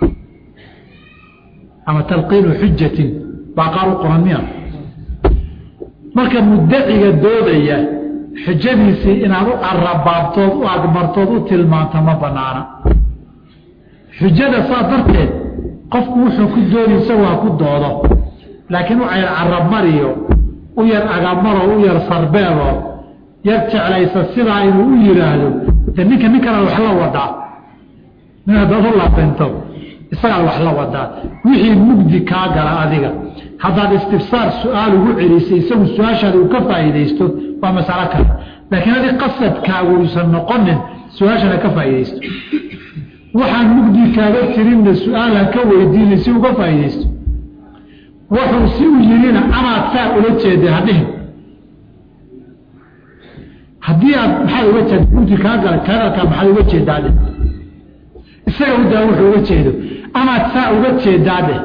ama talqiinu xujatin baa qaar u qoran miya marka muddaciga doodaya xujadiisii inaad u carabaabtood u agmartood u tilmaanto ma banaana xujada saa darteed qofku wuxuu ku dooni isagoo ha ku doodo laakiin u cayr carabmariyo u yar agamaro u yar sarbeebo yar jeclaysa sidaa inuu u yidhaahdo de ninka nin kale wax la wadaa nin haddaad u laabinto isagaad wax la wadaa wixii mugdi kaa gala adiga haddaad istifsaar su-aal ugu celisay isagu su-aashaada uu ka faa'iidaysto waa masalo kale laakiin adi qasadkaagu uusan noqonin su-aashana ka faa'iidaysto waxaan mugdi kaaga jirinna su-aalan ka weydiinay si uga faa'iidaysto wuxuu si u yirina amaad saa ula jeeday hadhihin haddii aad maxaad uga jeeda mugdi kaa gala kanalkaa maxaad uga jeedaade isaga udaa wuxuu uga jeedo amaad saa uga jeedaade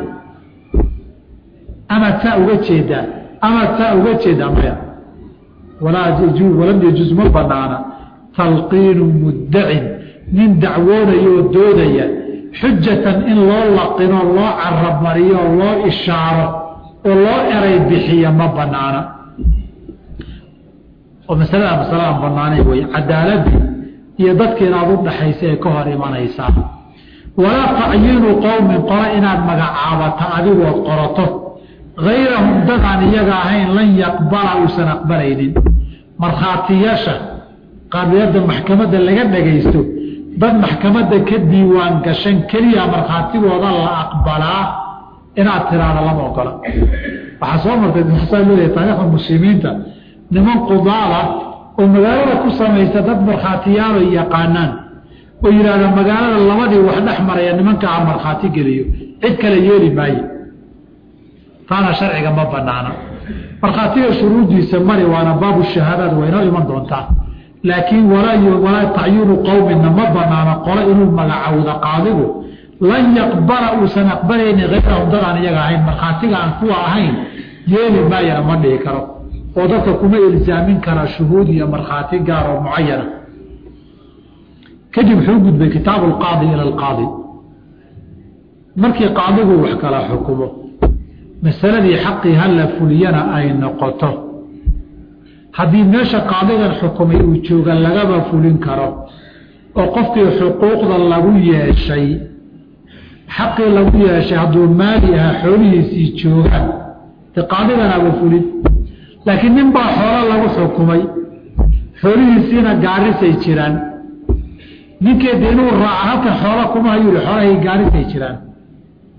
amaad saa uga jeedaa amaad saa uga jeedaa maya walaa walam yajuz ma banaana talqiinu muddacin nin dacwoonaya oo doodaya xujatan in loo laqino loo carabmariyo oo loo ishaaro oo loo eray bixiya ma banaana oo masalada masaladaan banaanay wey cadaaladii iyo dadka inaad u dhaxaysa ee ka hor imanaysaa walaa tacyiinu qowmin qora inaad magacaabato adigood qorato gayrahum dadaan iyaga ahayn lan yaqbala uusan aqbalaynin markhaatiyaasha qaabiliyadda maxkamadda laga dhagaysto dad maxkamadda ka diiwaan gashan keliya markhaatigooda la aqbalaa inaad tiraahdo lama ogola waxaa soo martay saa leedahay taariikhda muslimiinta niman qudaala oo magaalada ku samaysta dad markhaatiyaalo yaqaanaan oo yidhaahda magaalada labadii wax dhex maraya nimanka a markhaati geliyo cid kale yeeli maayo taana sharciga ma banaana markhaatiga shuruuddiisa mari waana baabu shahaadaad waynoo iman doontaa laakiin walaa tacyiinu qowmina ma banaano qole inuu magacowda qaadigu lan yaqbala uusan aqbalayni hayrahum dadaan iyaga ahayn markhaatiga aan kuwa ahayn yeeli maayana ma dhihi karo oo dadka kuma ilzaamin kara shuhuud iyo markhaati gaar oo mucayana kadib wuxuu gudbay kitaabu alqaadi ila alqaadi markii qaadigu wax kala xukumo masaladii xaqii hala fuliyana ay noqoto haddii meesha qaadigan xukumay uu jooga lagaba fulin karo oo qofkii xuquuqda lagu yeeshay xaqii lagu yeeshay hadduu maali ahaa xoolihiisii joogaan de qaadiganaaba fulin laakiin nin baa xoolo lagu xukumay xoolihiisiina gaarisay jiraan ninkeeda inuu raaco halkan xoola kuma hayuu xoolahii gaarisay jiraan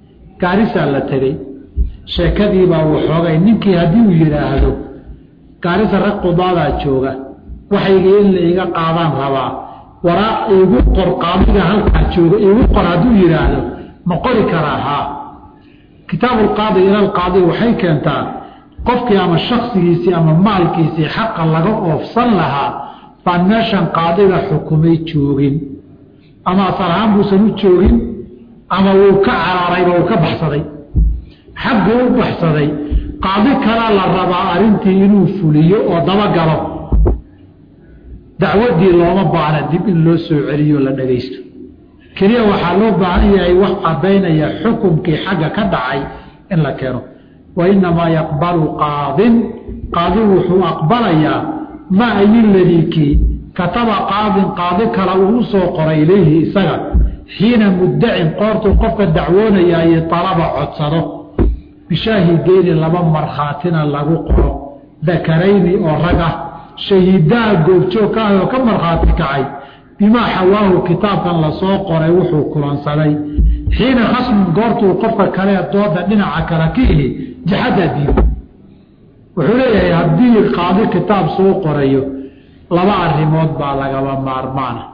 gaarisaa la tegey sheekadiibaa waxoogay ninkii haddii uu yidhaahdo gaarisa rag qudaadaa jooga waxayga in la iga qaadaan rabaa waraaq iigu qor qaadiga halkaa jooga iigu qor hadduu yidhaahdo ma qori karaa haa kitaabuulqaadi ilalqaadi waxay keentaa qofkii ama shaksigiisii ama maalkiisii xaqa laga oofsan lahaa baan meeshan qaadiga xukumay joogin ama asal ahaan buusan u joogin ama wuu ka cararayba uu ka baxsaday xagguu u baxsaday qaadi kalaa la rabaa arrintii inuu fuliyo oo dabagalo dacwaddii looma baahna dib in loo soo celiyo la dhagaysto keliya waxaa loo baahan yahay wax caddaynaya xukumkii xagga ka dhacay in la keeno wa innamaa yaqbalu qaadin qaadi wuxuu aqbalayaa maa ayiladikii kataba qaadin qaadi kale uu u soo qoray ilayhi isaga xiina muddacin qoortuu qofka dacwoonayaaye talaba codsado bishaahideeni laba markhaatina lagu qoro dakarayni oo rag ah shahiidaha goobjoog ka ah oo ka markhaati kacay bimaa xawaahu kitaabkan lasoo qoray wuxuu kulansaday xiina khasmun goortuu qofka kale dooda dhinaca kale ka ihi jaxadda diido wuxuu leeyahay haddii qaadi kitaab soo qorayo laba arrimood baa lagaba maarmaana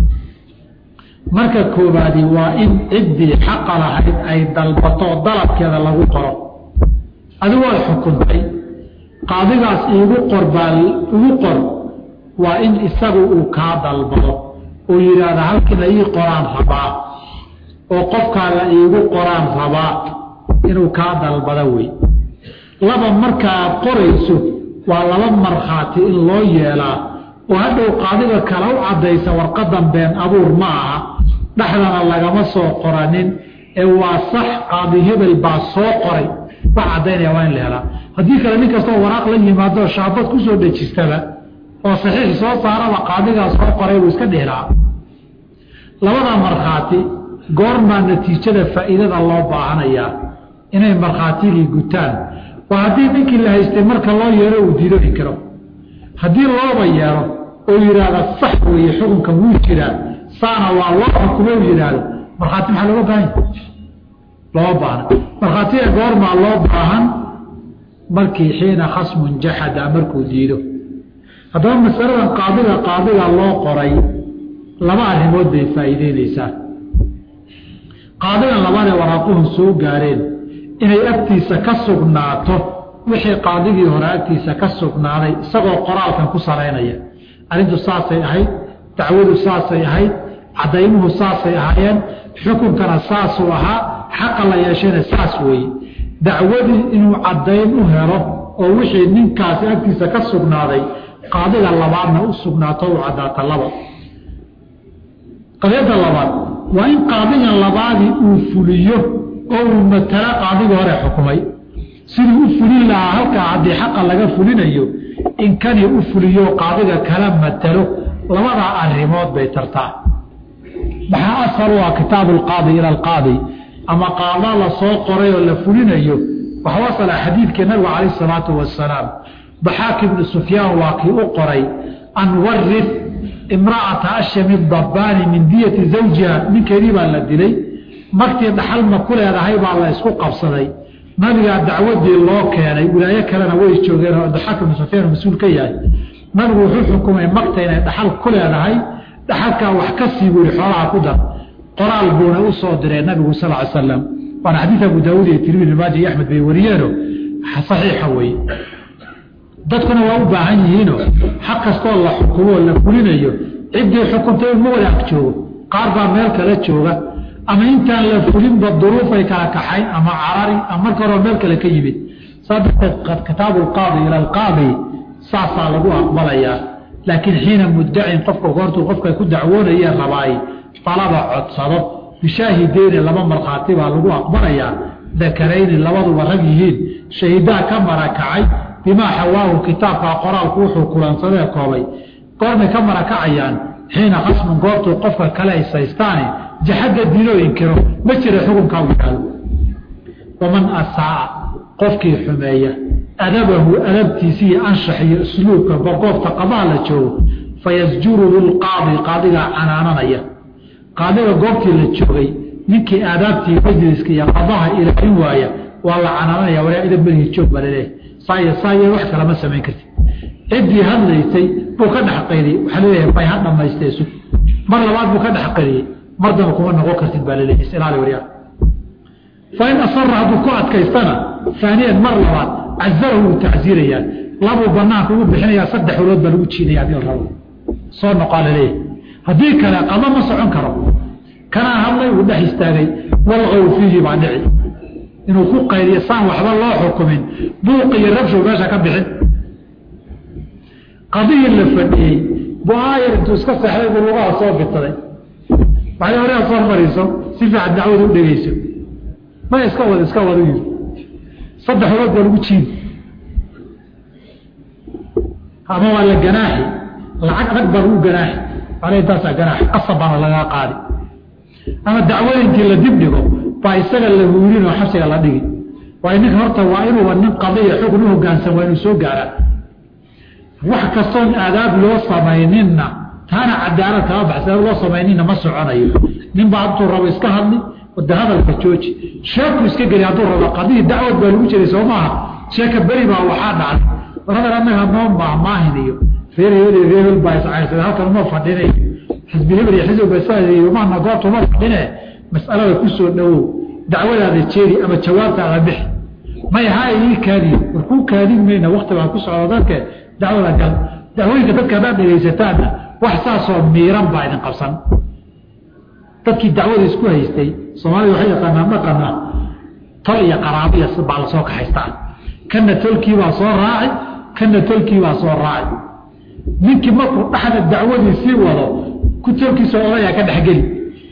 marka koobaadi waa in ciddii xaqa lahayd ay dalbato dalabkeeda lagu qoro adigu waad xukuntay qaadigaas iigu qor baa igu qor waa in isagu uu kaa dalbado uu yidhaahda halkina ii qoraan rabaa oo qofkaa la iigu qoraan rabaa inuu kaa dalbado wey laba markaaad qorayso waa laba markhaati in loo yeelaa oo hadhow qaadiga kale u caddaysa warqadan been abuur ma aha dhexdana lagama soo qoranin ee waa sax qaadi hebel baa soo qoray wax caddaynaya waa in la helaa haddii kale nin kastoo waraaq la yimaado shaabad kusoo dhejistaba oo saxiix soo saaraba qaadigaa soo qoray buu iska dhihlaa labada markhaati goormaa natiijada faa'iidada loo baahanayaa inay markhaatigii gutaan waa haddii ninkii la haystay marka loo yeelo uu diido inkiro haddii looba yeelo oo yidhaahda sax weeye xukunkan wuu jiraa saana waa loo xukumo u yidhaahdo markhaati maxaa looga baahan looma baahna markhaatiga goormaa loo baahan markii xiina khasmun jaxada markuu diido haddaba masaladan qaadiga qaadiga loo qoray laba arrimood bay faa'iideynaysaa qaadigan labadee waraaquhun soo gaareen inay agtiisa ka sugnaato wixii qaadigii hore agtiisa ka sugnaaday isagoo qoraalkan ku saraynaya arrintu saasay ahayd dacwadu saasay ahayd caddaymuhu saasay ahaayeen xukunkana saasuu ahaa xaqa la yeeshayna saas weeye dacwadii inuu caddayn u helo oo wixii ninkaasi agtiisa ka sugnaaday qaadiga labaadna u sugnaato u caddaata laba qadiyadda labaad waa in qaadigan labaadii uu fuliyo oo uu matalo qaadigii hore xukumay siduu u fulin lahaa halkaa haddii xaqa laga fulinayo in kanii u fuliyo qaadiga kala matalo labadaa arrimood bay tartaa maxaa asal u ah kitaabu alqaadi ila alqaadi ama qaada la soo qoray oo la fulinayo waxau asala xadiidkii nabigu calayh isalaatu wasalaam baxaak ibnu sufyaan waa kii u qoray an warif imra'ata ashami dabbaani min diyati zawjiha ninkeedii baa la dilay martii dhaxalma ku leedahay baa la isku qabsaday nabigaa dacwadii loo keenay wilaayo kalena way joogeen oo daxaak ibnu sufyaan mas-uul ka yahay nabigu wuxuu xukumay makta inay dhaxal ku leedahay dhaxalkaa wax ka sii buri xoolaha ku dar qoraal buuna u soo diray nabigu sal ly slam waana xadiid abu daawuud iyo tirmidi maaji iyo axmed bay wariyeeno saxiixa weeye dadkuna waa u baahan yihiinoo xaq kastoo la xukumo oo la fulinayo ciddii xukuntay ma wada ag joogo qaar baa meel kala jooga ama intaan la fulinba duruufay kala kaxayn ama carari ama marka hore meel kale ka yimid saa darteed kitaabu alqaadi ila alqaadi saasaa lagu aqbalayaa laakiin xiina muddacin qofka goortuu qofka ku dacwoonayee rabaay dalaba codsado bishaahideeni laba markhaati baa lagu aqbalayaa dakarayni labaduba rag yihiin shahiidaha ka marakacay bimaa xawaahu kitaabkaa qoraalku wuxuu kulansadee koobay goormay ka marakacayaan xiina khasmun goortuu qofka kale haysaystaani jaxadda diinoo inkiro ma jira xukunkaa u yidhaahdo waman asaa qofkii xumeeya adabahu adabtiisa iyo anshax iyo usluubka boqoofta qabaha la joogo fayasjuruhu lqaadi qaadigaa canaananaya qaadiga goobtii la joogay ninkii aadaabtii majliska iyo qadaha ilaalin waaya waa la canaananaya waraa ida melihi joog baa laleeyahay saaya saaya wax kalama samayn karti ciddii hadlaysay buu ka dhex qaydiyey waxaa laleeyahay may ha dhamaystee sug mar labaad buu ka dhex qaydiyey mar damba kuma noqon kartid baa laleeyahay isilaali waryaa fain asara hadduu ku adkaystana aaniyan mar labaad cazarahu wuu tacsiirayaa labuu banaanka ugu bixinayaa saddex ulood baa lagu jiidaya hadii la rabo soo noqaa laleeyahay haddii kale qado ma socon karo kanaa hadlay uu dhex istaagay walqow fiihi baa dhici inuu ku qaydiyo saan waxba loo xukumin buuq iyo rabshow meesha ka bixin qadihii la fadhiyey bu aayar intuu iska seexday buu lugaha soo bitaday waxay horea soo mariso si fiican dacwada u dhegeyso may iska wad iska wad u yiri saddex ulood baa lagu jiidi ama waa la ganaaxi lacag rag baa lagu ganaaxi ale intaasaa ganaaxi qasab baana lagaa qaadi ama dacwada intii la dib dhigo baa isaga la huurin oo xabsiga la dhigi waayo ninka horta waa inuuba nin qadiya xukun u hogaansan waa inuu soo gaaraa wax kastoon aadaab loo samayninna taana cadaalad kama baxsa loo samayninna ma soconayo ninbaa hadduu rabo iska hadli wada hadalka jooji sheeku iska geli hadduu rabo qadihii dacwad baa lagu jiray soo maaha sheeka beri baa waxaa dhacday war hadal annaga noo maahmaahin iyo reer hebel iyo reer hebel baa iscaysada halkan uma fadhinay xisbi hebel iyo xisbi basaamaana goobta uma fadhine mas'alada ku soo dhowow dacwadaada jeeri ama jawaabtaada bixi may haa ii kaadiyo war kuu kaadin mayna wakti baa ku socda dadke dacwada gal dacwooyinka dadka haddaad dhegaysataanna wax saasoo miiran baa idin qabsan dadkii dacwada isku haystay soomaalida waxay yaqaanaan dhaqana tol iyo qaraabiya baa la soo kaxaystaa kana tolkiibaa soo raaci kana tolkiibaa soo raaci ninkii markuu dhaxda dacwadii sii wado ku tolkiisa odayaa ka dhexgeli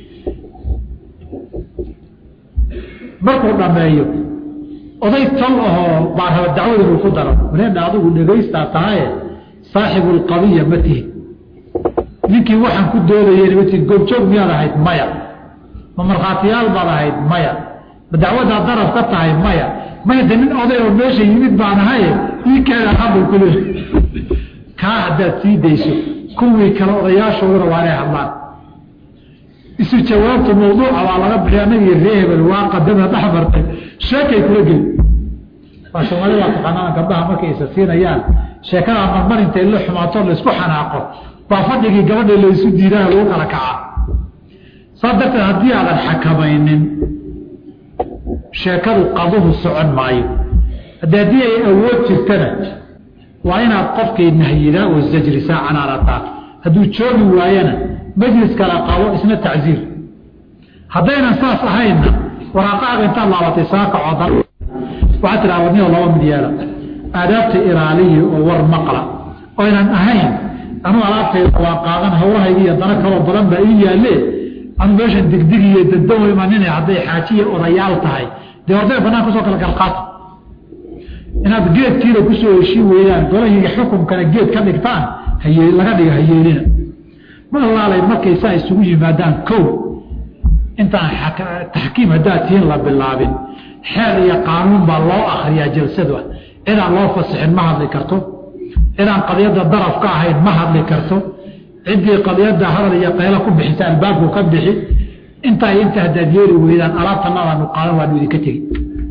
markuu dhameeyo oday tol ahoo baa raba dacwada inuu ku daro waleena adigu dhegaystaa tahaye saaxibu lqadiya ma tihin ninkii waxaan ku doodayeen ma tihin goobjoog miyaad ahayd maya ma markhaatiyaal baad ahayd maya ma dacwaddaa daraf ka tahay maya maya de nin oday oo meesha yimid baan ahaye ii keena hadal ku leey kaa haddaad sii dayso kuwii kale odayaashooduna waa inay hadlaan isu jawaabta mawduuca waa laga bixi anagii ree hebel waa qadama dhex martay sheekay kula geli waa soomaalida waa taqaanaan gabdhaha markay isa siinayaan sheekada marmar intay la xumaato laysku xanaaqo baa fadhigii gabadha laysu diidaha lagu kala kacaa saas darteed haddii aadan xakamaynin sheekadu qaduhu socon maayo haddi haddii ay awood jirtana waa inaad qofkay nahyidaa oo zajrisaa canaanataa hadduu joogi waayana majlis kala qabo isna tacziir haddaynan saas ahaynna waraaqaaga intaad laabatay saakacoo dan waxaad tidhaha wadniyo laba mid yeela aadaabta ilaaliya oo war maqla oynan ahayn anuu alaabtayda waa qaadan hawlahayga iyo dana kaloo badan baa ii yaalle anu meeshan digdig iyo daddawo imanina hadday xaajiya odayaal tahay dee orday banaan kusoo kala galqaata inaad geedkiina kusoo heshii weydaan golahiiga xukumkana geed ka dhigtaan haye laga dhiga hayeelina ma alaalay markay saa isugu yimaadaan kow intaan taxkiim haddaad tihiin la bilaabin xeer iyo qaanuun baa loo akriyaa jalsada cidaan loo fasixin ma hadli karto cidaan qadiyadda daraf ka ahayn ma hadli karto ciddii qadiyadda hadal iyo qaylo ku bixisa albaabku ka bixi intaa inta haddaad yeeli weydaan alaabtanadaanu qaadan waanu idinka tegi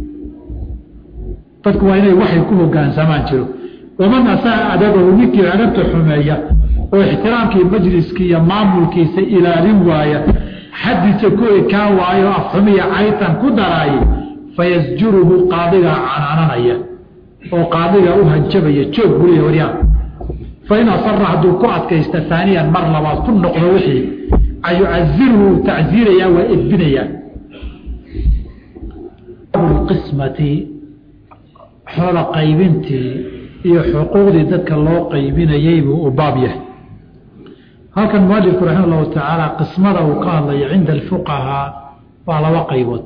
dadku waa inay waxay ku hogaansamaan jiro waman asaa adabahu ninkii adabta xumeeya oo ixtiraamkii majliskii iyo maamulkiisa ilaalin waaya xadiisa ku ekaan waayo afxumiya caytan ku daraaye fayasjuruhu qaadigaa canaananaya oo qaadigaa u hanjabaya joog buliya waryaan fain asara hadduu ku adkaysta aaniyan mar labaad ku noqdo wixii ayucazirhu tacziirayaa waa edbinayaa qismati xoola qaybintii iyo xuquuqdii dadka loo qaybinayay buu u baab yahay halkan mualifku raxima allahu tacaala qismada uu ka hadlayo cinda alfuqahaa waa laba qaybood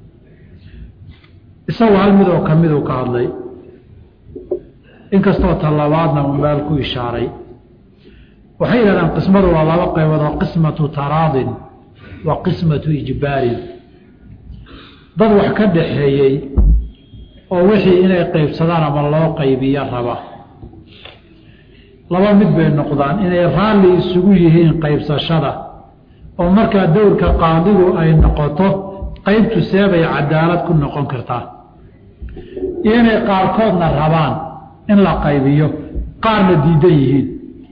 isagoo hal mid oo ka miduu ka hadlay inkastoo talabaadna uu meel ku ishaaray waxay yidhahdaan qismadu waa laba qaybood oo qismatu taraadin wa qismatu ijbaarin dad wax ka dhaxeeyey oo wixii inay qaybsadaan ama loo qaybiyo raba laba mid bay noqdaan inay raalli isugu yihiin qaybsashada oo markaa dowrka qaadigu ay noqoto qaybtu seebay cadaalad ku noqon kartaa iyo inay qaarkoodna rabaan in la qaybiyo qaarna diidan yihiin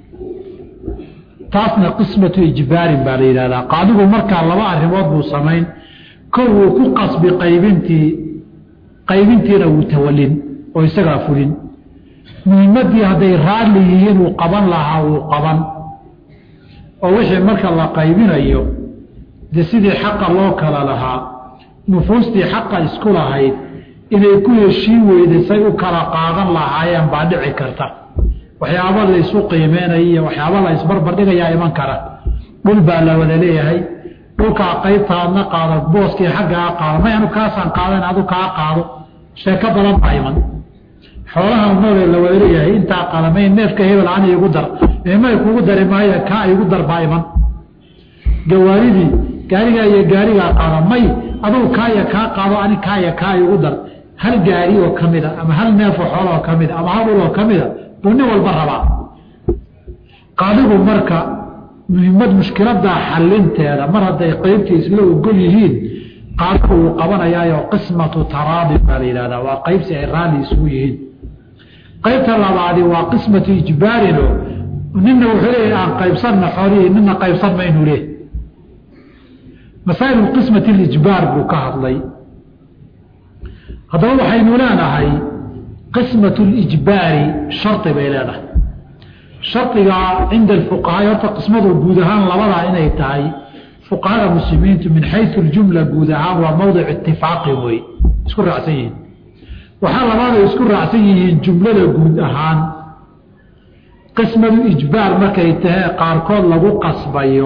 taasna qismatu ijbaarin baa la yidhahdaa qaadigu markaa laba arrimood buu samayn kow wuu ku qasbi qaybintii qaybintiina wuu tawalin oo isagaa fulin muhiimaddii hadday raalli yihiin uu qaban lahaa wuu qaban oo wixii marka la qaybinayo dee sidii xaqa loo kala lahaa nufuustii xaqa isku lahayd inay ku heshiin weyday say u kala qaadan lahaayeen baa dhici karta waxyaaba la isu qiimeynaya iyo waxyaaba la isbarbardhigayaa iman kara dhul baa la wada leeyahay dhulkaa qaybtaadna qaado booskii xaggaa qaado may anu kaasaan qaadan adu kaa qaado sheeko badan baa iman xoolaha noolee la wada leeyahay intaa qaada may neefka hebel an igu dar may kugu dari maayo kaa igu dar baa iman gawaaridii gaarigaa iyo gaarigaa qaado may adugu kaaya kaa qaado ani kaaya kaa igu dar hal gaari oo ka mida ama hal neefoo xoola oo ka mida ama hal ul oo ka mida buu nin walba rabaa qaadigu marka muhiimad mushkiladaa xalinteeda mar hadday qeybtii isla ogol yihiin qaadigu wuu qabanayaayo qismatu taraadi baa la yidhahdaa waa qeybsi ay raalli isugu yihiin qaybta labaadi waa qismatu ijbaarino nina wuxuu leeyahy aan qaybsanna xoolihii nina qaybsan maynu leh masaa'ilu qismati lijbaar buu ka hadlay haddaba waxaynu leenahay qismatu lijbaari shardi bay leedahay shardigaa cinda alfuqahaa horta qismadu guud ahaan labadaa inay tahay fuqahada muslimiintu min xayu ljumla guud ahaan waa mowdic itifaaqi wey isku raacsan yihiin waxaa labaada isku raacsan yihiin jumlada guud ahaan qismadu ijbaar markay tahay qaarkood lagu qasbayo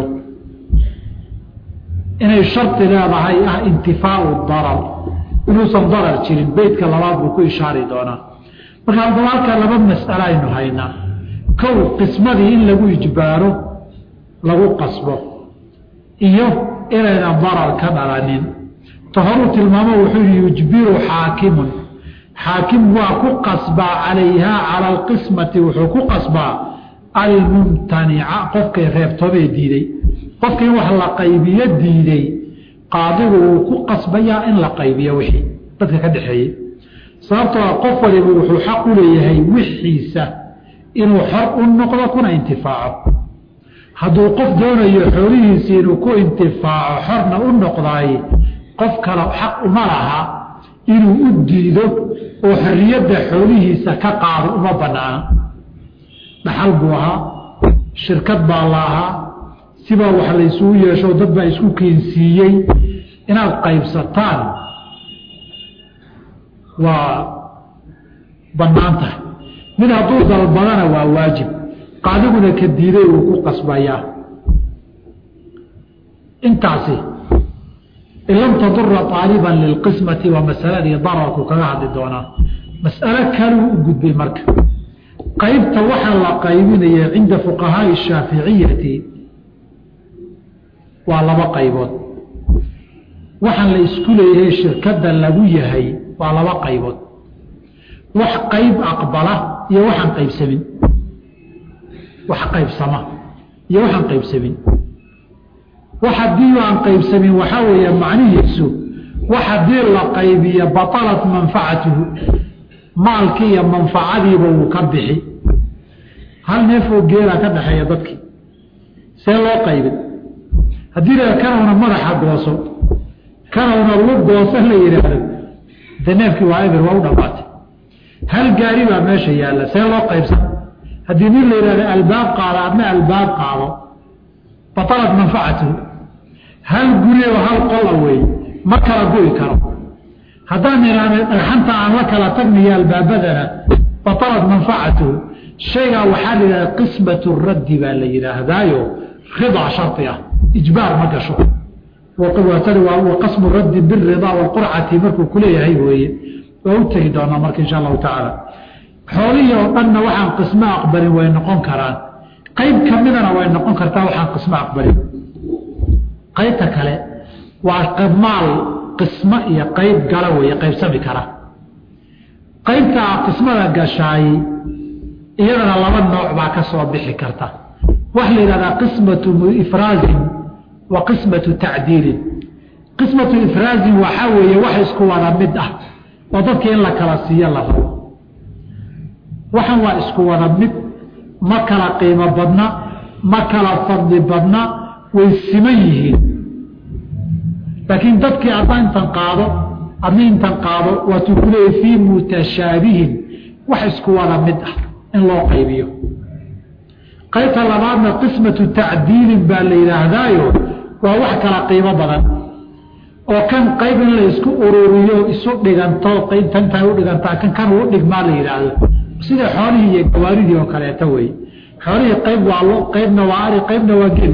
inay shardi leedahay ah intifaau darar inuusan darar jirin beytka labaad buu ku ishaari doonaa marka haddaba halkaa laba mas'alo aynu haynaa kow qismadii in lagu ijbaaro lagu qasbo iyo inaynan darar ka dhalanin ta horuu tilmaamo wuxuu yihi yujbiru xaakimun xaakim waa ku qasbaa calayhaa cala alqismati wuxuu ku qasbaa almumtanica qofkay reebtoobee diiday qofka in wax la qaybiyo diiday qaadigu wuu ku qasbayaa in la qaybiyo wixii dadka ka dhexeeyey sababtoo qof waliba wuxuu xaq u leeyahay wixiisa inuu xor u noqdo kuna intifaaco hadduu qof doonayo xoolihiisi inuu ku intifaaco xorna u noqdaay qof kale xaq uma laha inuu u diido oo xorriyadda xoolihiisa ka qaado uma banaana dhaxal buu ahaa shirkad baa la ahaa sibaa wax la isugu yeesho dad baa isku keensiiyey inaad qaybsataan waa bannaan tahay mid hadduu dalbadana waa waajib qaadiguna ka diiday uu ku qasbayaa intaasi in lam tadura aaliban lilqismati waa masaladii dararku kaga hadli doonaa mas'alo kaluu u gudbay marka qaybta waxaa la qaybinaya cinda fuqahaai shaaficiyati waa laba qaybood waxaan la isku leeyahay shirkadda lagu yahay waa laba qaybood wax qayb aqbala iyo waxaan qaybsamin wax qaybsama iyo waxaan qaybsamin wax haddii aan qaybsamin waxaa weeye macnihiisu wax haddii la qaybiyo batalat manfacatuhu maalkii iyo manfacadiiba wuu ka bixi hal neefoo geelaa ka dhaxeeya dadkii see loo qaybin haddii la kanawna madaxa gooso kanawna lug gooso la yidhaahdo de neefkii waa eber waa u dhamaatay hal gaari baa meesha yaalla see loo qaybsan haddii nin la yidhahdo albaab qaado adna albaab qaado batalat manfacatuhu hal guri oo hal qola wey ma kala go'i karo haddaan idhaahno dhagxanta aan la kala tagniyo albaabadana batalat manfacatuhu shaygaa waxaa la yidhahda qismatu raddi baa la yidhaahdaayo ridaa shardi ah ijbaar ma gasho wa qasmu raddi biridaa waalqurcati markuu kuleeyahay weeye waa u tegi doonaa marka insha allahu tacaala xoolihii oo dhanna waxaan qismo aqbalin way noqon karaan qayb ka midana way noqon kartaa waxaan qismo aqbalin qaybta kale waa maal qismo iyo qayb gala weeye qaybsami kara qaybtaa qismada gashaay iyadana laba nooc baa ka soo bixi karta waxa la yidhahdaa qismatu ifraazin wa qismatu tacdiilin qismatu ifraazin waxaa weeye wax isku wada mid ah oo dadka in la kala siiyo la rabo waxan waa isku wada mid ma kala qiimo badna ma kala fadli badna way siman yihiin laakiin dadkii adna intan qaado adna intan qaado waatuu ku leeyay fii mutashaabihin wax isku wada mid ah in loo qaybiyo qaybta labaadna qismatu tacdiilin baa la yidhaahdaayo waa wax kala qiimo badan oo kan qayb in la isku ururiyo isu dhiganto qaybtantaa u dhigantaa kan kan uu dhigmaa la yidhaahdo sida xoolihii iyo gawaaridii oo kaleeto wey xoolihii qayb waa lo qaybna waa ari qaybna waa gel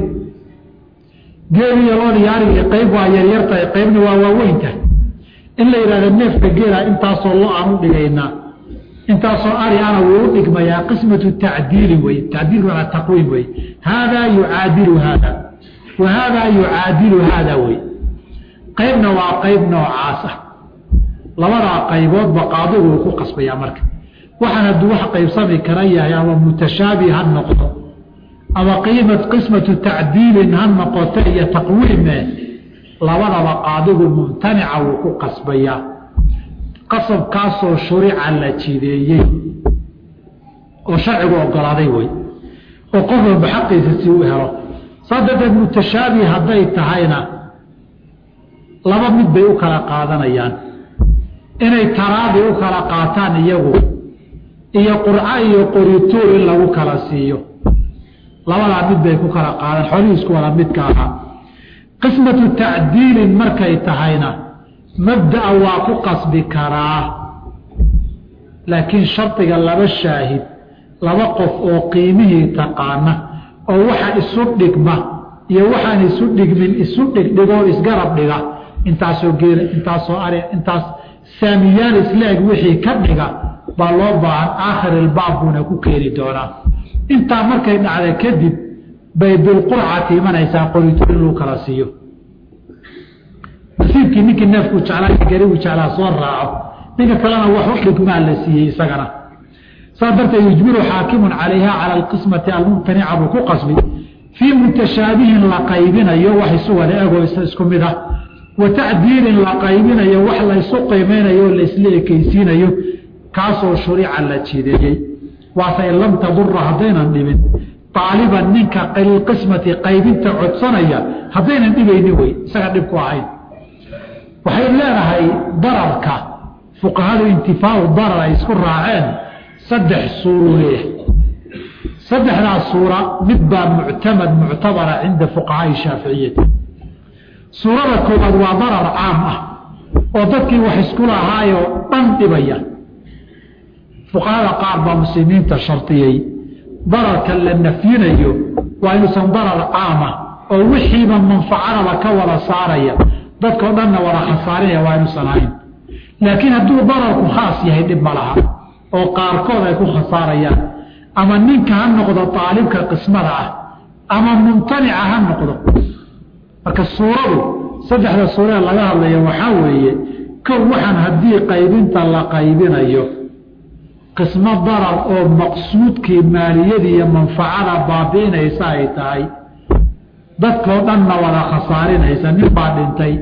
geeliyo loodii arigii qayb waa yaryartahay qaybna waa waaweyntahay in la yidhahdo neefka geela intaasoo lo aan u dhigaynaa intaasoo ari ana wuu u dhigmayaa qismatu tacdiili wey tacdiil waa taqwiim wey haadaa yucaadilu haada wa haadaa yucaadilu haada wey qaybna waa qayb noocaas ah labadaa qayboodba qaadigu uu ku qasbayaa marka waxaan hadduu wax qaybsami kara yahay ama mutashaabih ha noqdo ama qiima qismatu tacdiilin ha noqoto iyo taqwiime labadaba qaadigu mumtanica wuu ku qasbayaa qasabkaasoo shurica la jideeyey oo sharcigu ogolaaday wey oo qof walba xaqiisa si u helo saa darteed mutashaabih hadday tahayna laba mid bay u kala qaadanayaan inay taraadi u kala qaataan iyagu iyo qurco iyo qorituur in lagu kala siiyo labadaa mid bay ku kala qaadaan xoolihii isku wada midka ahaa qismatu tacdiilin markay tahayna mabda'a waa ku qasbi karaa laakiin shardiga laba shaahid laba qof oo qiimihii taqaana oo waxa isu dhigma iyo waxaan isu dhigmin isu dhigdhigoo isgarab dhiga intaasoo geela intaasoo ari intaas saamiyaal isla-eg wixii ka dhiga baa loo baahan aakhir ilbaab buuna ku keeni doonaa intaa markay dhacda kadib bay bilqurcati imanaysaa qorito in lagu kala siiyo nasiibkii ninkii neefkuu jeclaa garigu jeclaa soo raaco ninka kalena wax u dhigmaa la siiyey isagana saas darteed yujbiru xaakimun calayha cala alqismati almumtanica buu ku qasbi fii mutashaabihin la qaybinayo wax isu wada ego isku mid ah wa tacdiilin la qaybinayo wax laysu qiimeynayo oo laisla ekeysiinayo kaasoo shurica la jideeyey waase in lam tadura haddaynan dhibin aaliban ninka qismati qaybinta codsanaya haddaynan dhibaynin wey isaga dhib ku ahayn waxay leedahay dararka fuqahadu intifaau darar ay isku raaceen saddex suuruu leeyahay saddexdaas suura mid baa muctamad muctabara cinda fuqahaai shaaficiyati suurada koowaad waa darar caam ah oo dadkii wax isku lahaayoo dhan dhibaya fuqahada qaar baa muslimiinta shardiyey dararka la nafyinayo waa inuusan darar caama oo wixiiba manfacadaba ka wada saaraya dadkao dhanna wada khasaarinaya waa inuusan ahayn laakiin hadduu dararku khaas yahay dhib ma laha oo qaarkood ay ku khasaarayaan ama ninka ha noqdo aalibka qismada ah ama mumtanica ha noqdo marka suuradu saddexda suuree laga hadlaya waxaa weeye kow waxaan haddii qaybinta la qaybinayo qismo darar oo maqsuudkii maaliyadii iyo manfacada baabi'inaysa ay tahay dadkoo dhanna wada khasaarinaysa nin baa dhintay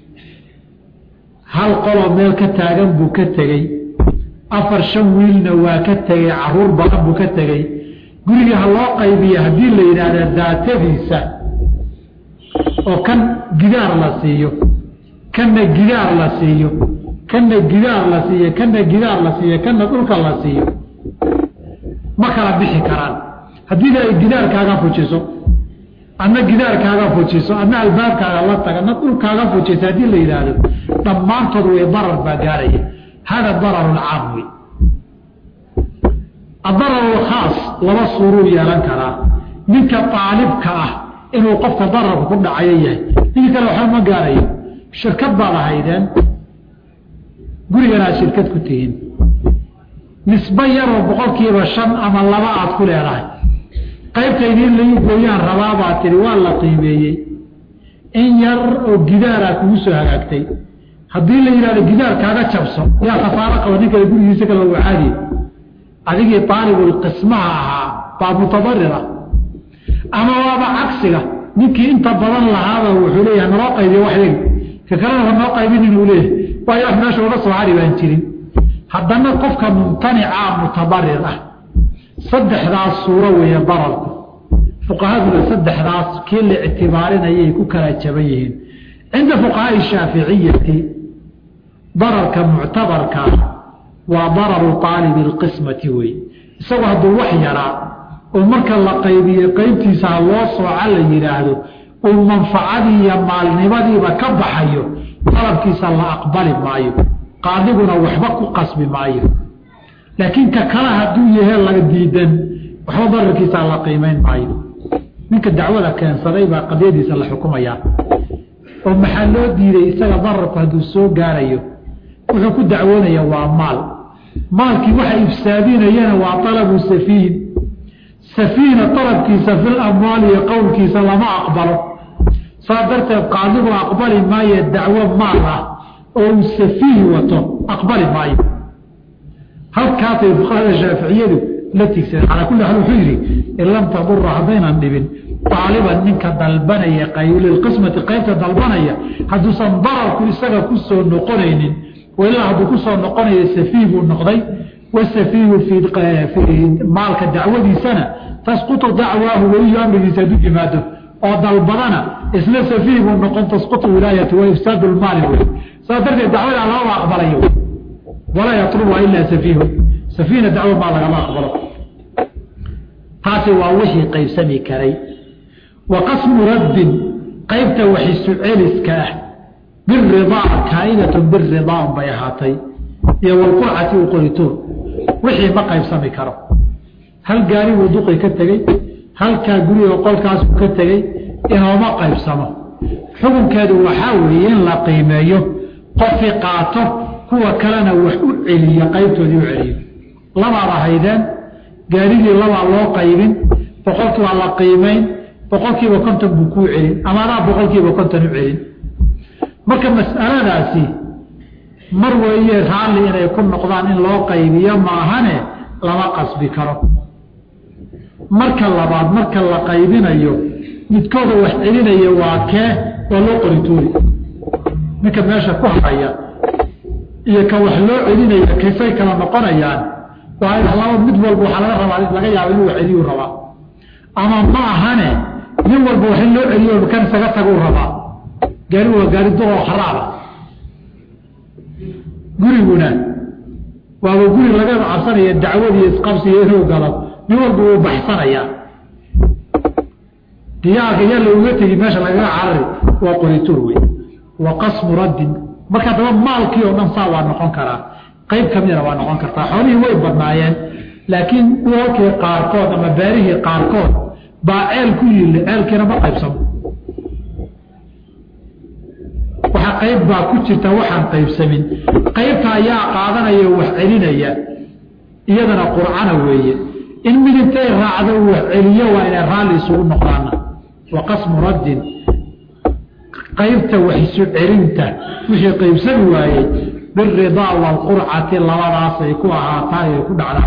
hal qoloo meel ka taagan buu ka tegey afar shan wiilna waa ka tegey caruur badan buu ka tegey guriga ha loo qaybiya haddii la yidhaahda daatadiisa oo kan gidaar la siiyo kanna gidaar la siiyo kanna gidaar la siiyo kanna gidaar la siiyo kanna dhulka la siiyo ma kala bixi karaan haddii ay gidaarkaaga fujiso adna gidaarkaaga fujiso adna albaabkaaga la taga adna dhulkaaga fujiso haddii la yidhaahdo dhammaantood way darar baa gaaraya hada darar lcaam wey adarar lkhaas laba suuruu yeelan karaa ninka aalibka ah inuu qofka dararku ku dhacayo yahay ninka kale waxba ma gaarayo shirkad baad ahaydeen guriganaad shirkad ku tihiin nisbo yaroo boqolkiiba shan ama laba aad ku leedahay qaybtaydi in lagu gooyaan rabaabaad tihi waa la qiimeeyey in yar oo gidaaraa kugu soo hagaagtay haddii la yidhahdo gidaar kaaga jabso yaa khasaaro qaba nin kale gurigiisa kale u caadiye adigii aalibulqismaha ahaa baa mutadarira ama waaba cagsiga ninkii inta badan lahaaba wuxuu leeyahay naloo qaybiyo waxyagi ka kalena hanoo qaybin inuu leeyahay waayo wax meesha uga soo hari baan jirin haddana qofka mumtanicaa mutabarir ah saddexdaas suuro weeye dararku fuqahaduna saddexdaas kii la ictibaarinayay ku kala jaban yihiin cinda fuqahaai shaaficiyati dararka muctabarkaa waa dararu aalibi اlqismati wey isagoo hadduu wax yaraa oo marka la qaybiye qeybtiisa ha loo sooca la yidhaahdo uu manfacadii iyo maalnimadiiba ka baxayo dalabkiisa la aqbali maayo qaadiguna waxba ku qasbi maayo laakiin ka kale hadduu yahe laga diidan waxba dararkiisa la qiimayn maayo ninka dacwada keensaday baa qadiyadiisa la xukumayaa oo maxaa loo diiday isaga dararku hadduu soo gaarayo wuxuu ku dacwoonaya waa maal maalkii waxa ifsaadinayana waa alabu safiihin safiihna alabkiisa fil amwaali iyo qowlkiisa lama aqbalo saas darteed qaadigu aqbali maayo dacwo maal ah oo uu safiih wato aqbali maayo halkaasay fuqahada shaaficiyadu la tigsadeen calaa kulli xaal wuxuu yidhi in lam tadura haddaynan dhibin aaliban ninka dalbanaya lilqismati qaybta dalbanaya hadduusan dararku isaga ku soo noqonaynin ilaa hadduu ku soo noqonayo safiih buu noqday wasafiihu fii maalka dacwadiisana tasqutu dacwaahu weliyu amrigiisa hadduu yimaado oo dalbadana isla safiih buu noqon tasqutu wilaayatu wa ifsaadu lmaali wey saas darteed dacwadaa lama aqbalayo walaa yatlubuha ilaa safiihu safiihna dacwo maa lagama aqbalo taasi waa wixii qaybsami karay wa qasmu raddin qaybta waxisu celiska ah biridaa kaa'idatun biridaa unbay ahaatay iyo walqurcati u qorituun wixii ma qaybsami karo hal gaari buu duqi ka tegey halkaa guriga qolkaasuu ka tegey inooma qaybsamo xukunkeedu waxaa weeye in la qiimeeyo qofi qaato kuwa kalena wax u celiyo qaybtoodii u celiyo labaad ahaydeen gaarigii labaa loo qaybin boqolkii waa la qiimayn boqolkiiba konton buu kuu celin ama adaa boqolkiiba konton u celin marka mas'aladaasi mar weeye raalli inay ku noqdaan in loo qaybiyo maahane lama qasbi karo marka labaad marka la qaybinayo midkooda wax celinaya waa kee waa loo qorituuri ninka meesha ku haraya iyo ka wax loo celinaya kaysay kala noqonayaan waa laba mid walba waxaa laga rabaa laga yaaba inuu wax celiyuu rabaa ama ma ahane nin walba wax in loo celiyo kan isaga taguu rabaa gaari waa gaari duqoo kharaaba guriguna waaba guri laga cabsanaya dacwadiiyo isqabsiyo inuu galo nin walba wuu baxsanayaa diyaarka yaa lauga tegi meesha lagaga carari waa qorituur wey wa qasmu raddin marka daba maalkii oo dhan saa waa noqon karaa qayb kamidana waa noqon kartaa xoolihii way badnaayeen laakiin dhulalkii qaarkood ama beerihii qaarkood baa ceel ku yili ceelkiina ma qaybsamo waxa qayb baa ku jirta waxaan qaybsamin qaybta ayaa qaadanaya wax celinaya iyadana qurcana weeye in mid intay raacdo wax celiyo waa inay raalli isugu noqdaana wa qasmu raddin qaybta wax isu celinta wixii qaybsami waayey biridaa waalqurcati labadaasay ku ahaataa ay ku dhacdaa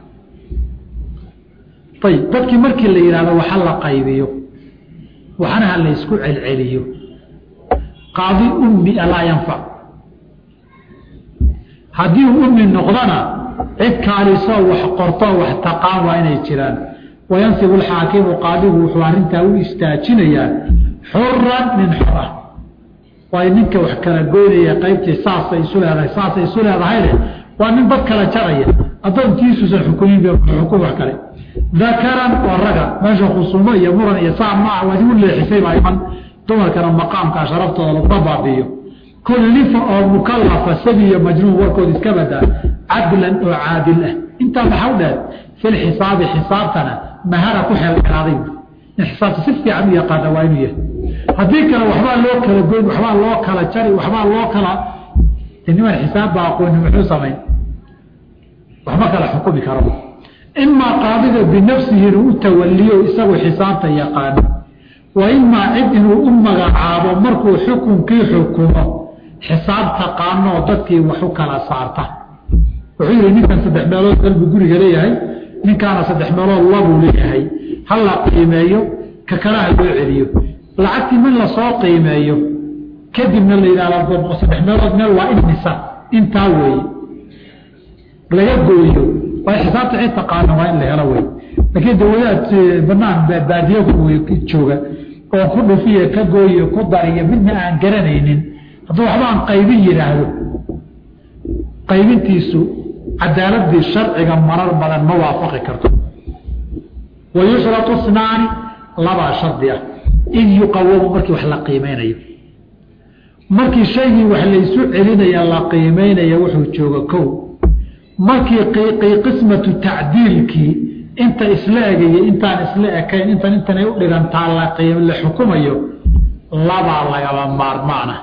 ayib dadkii markii la yidhahdo waxa la qaybiyo waxna ha la ysku celceliyo qaadi ummia laa yanfac haddii uu ummi noqdona cid kaalisoo wax qortoo wax taqaan waa inay jiraan wayansibu alxaakimu qaadigu wuxuu arrintaa u istaajinayaa xuran min xora waayo ninka wax kala goynaya qaybtii saasay isu leedahay saasay isu leedahayne waa nin dad kala jaraya addoonkiisuusan xukumin xukun wax kale dakaran oo raga meesha khusuumo iyo muran iyo saa maaha waad igu leexisay baa iman dumarkana maqaamkaa sharaftooda laguma baabiiyo kullifa oo mukalafa sabi iyo majnuun warkood iska badaa cadlan oo caadil ah intaa maxaa u dheer filxisaabi xisaabtana mahara ku xeelxelaaday in xisaabta si fiican u yaqaana waa inuu yahay haddii kale waxbaa loo kala goyn waxbaa loo kala jari waxbaa loo kala niman xisaab baa aqooni muxuu samayn waxma kala xukumi karo imaa qaadiga binafsihi inuu u tawaliyo isagoo xisaabta yaqaano wa imaa cid inuu u magacaabo markuu xukunkii xukumo xisaab taqaanoo dadkii wax u kala saarta wuxuu yihi ninkan saddex meelood dalbu guriga leeyahay ninkaana saddex meelood labuu leeyahay ha la qiimeeyo ka kalaha loo celiyo lacagtii min lasoo qiimeeyo kadibna la yidhahdo saddex meelood meel waa imisa intaa weeye laga gooyo waa xisaabta cid taqaana waa in la helo wey laakiin dawadaad banaan baadiyo jooga oo ku dhufiya ka gooyo ku dariyo midna aan garanaynin hadduu waxba aan qaybin yidhaahdo qaybintiisu cadaaladii sharciga marar badan ma waafaqi karto wa yushratu snaani labaa shardi ah id yuqawamu markii wax la qiimeynayo markii shaygii wax laysu celinaya la qiimeynaya wuxuu jooga kow markii qismatu tacdiilkii inta isla egaya intaan isla ekayn intan intanay u dhigantaa la xukumayo labaa lagaba maarmaana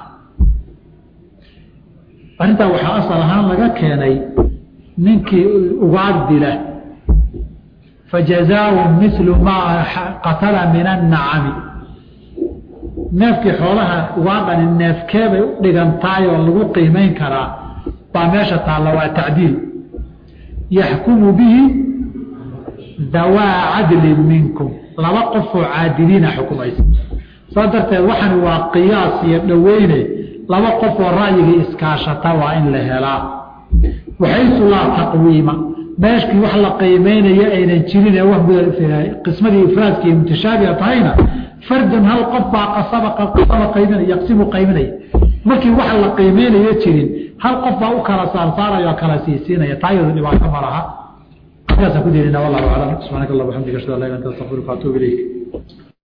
arrintaa waxaa asal ahaan laga keenay ninkii ugaad dila fajazaau milu maa qatala min annacami neefkii xoolaha ugaadhani neefkeebay u dhigantahay oo lagu qiimeyn karaa baa meesha taalla waa tacdiil yaxkumu bihi dawaa cadlin minkum laba qofoo caadiliina xukumaysa saa darteed waxani waa qiyaas iyo dhoweyne laba qofoo ra'yigii iskaashata waa in la helaa waxaysu laa taqwiima meeshkii wax la qiimeynayo aynan jirin ee qismadii ifraadki iyo mutashaabiha tahayna fardan hal qof baa qasaba qasaba qayminaya yaqsimu qayminaya markii wax la qiimeynayo jirin hal qof baa u kala saarsaaraya oo kala siisiinaya taa iyadu dhibaato ma laha halkaasaan ku dirinaa wallahu aclam subxaanaka allah waxamdika ashhadu an laa ilaha illa anta astaghfiruka wa atuubu ilayk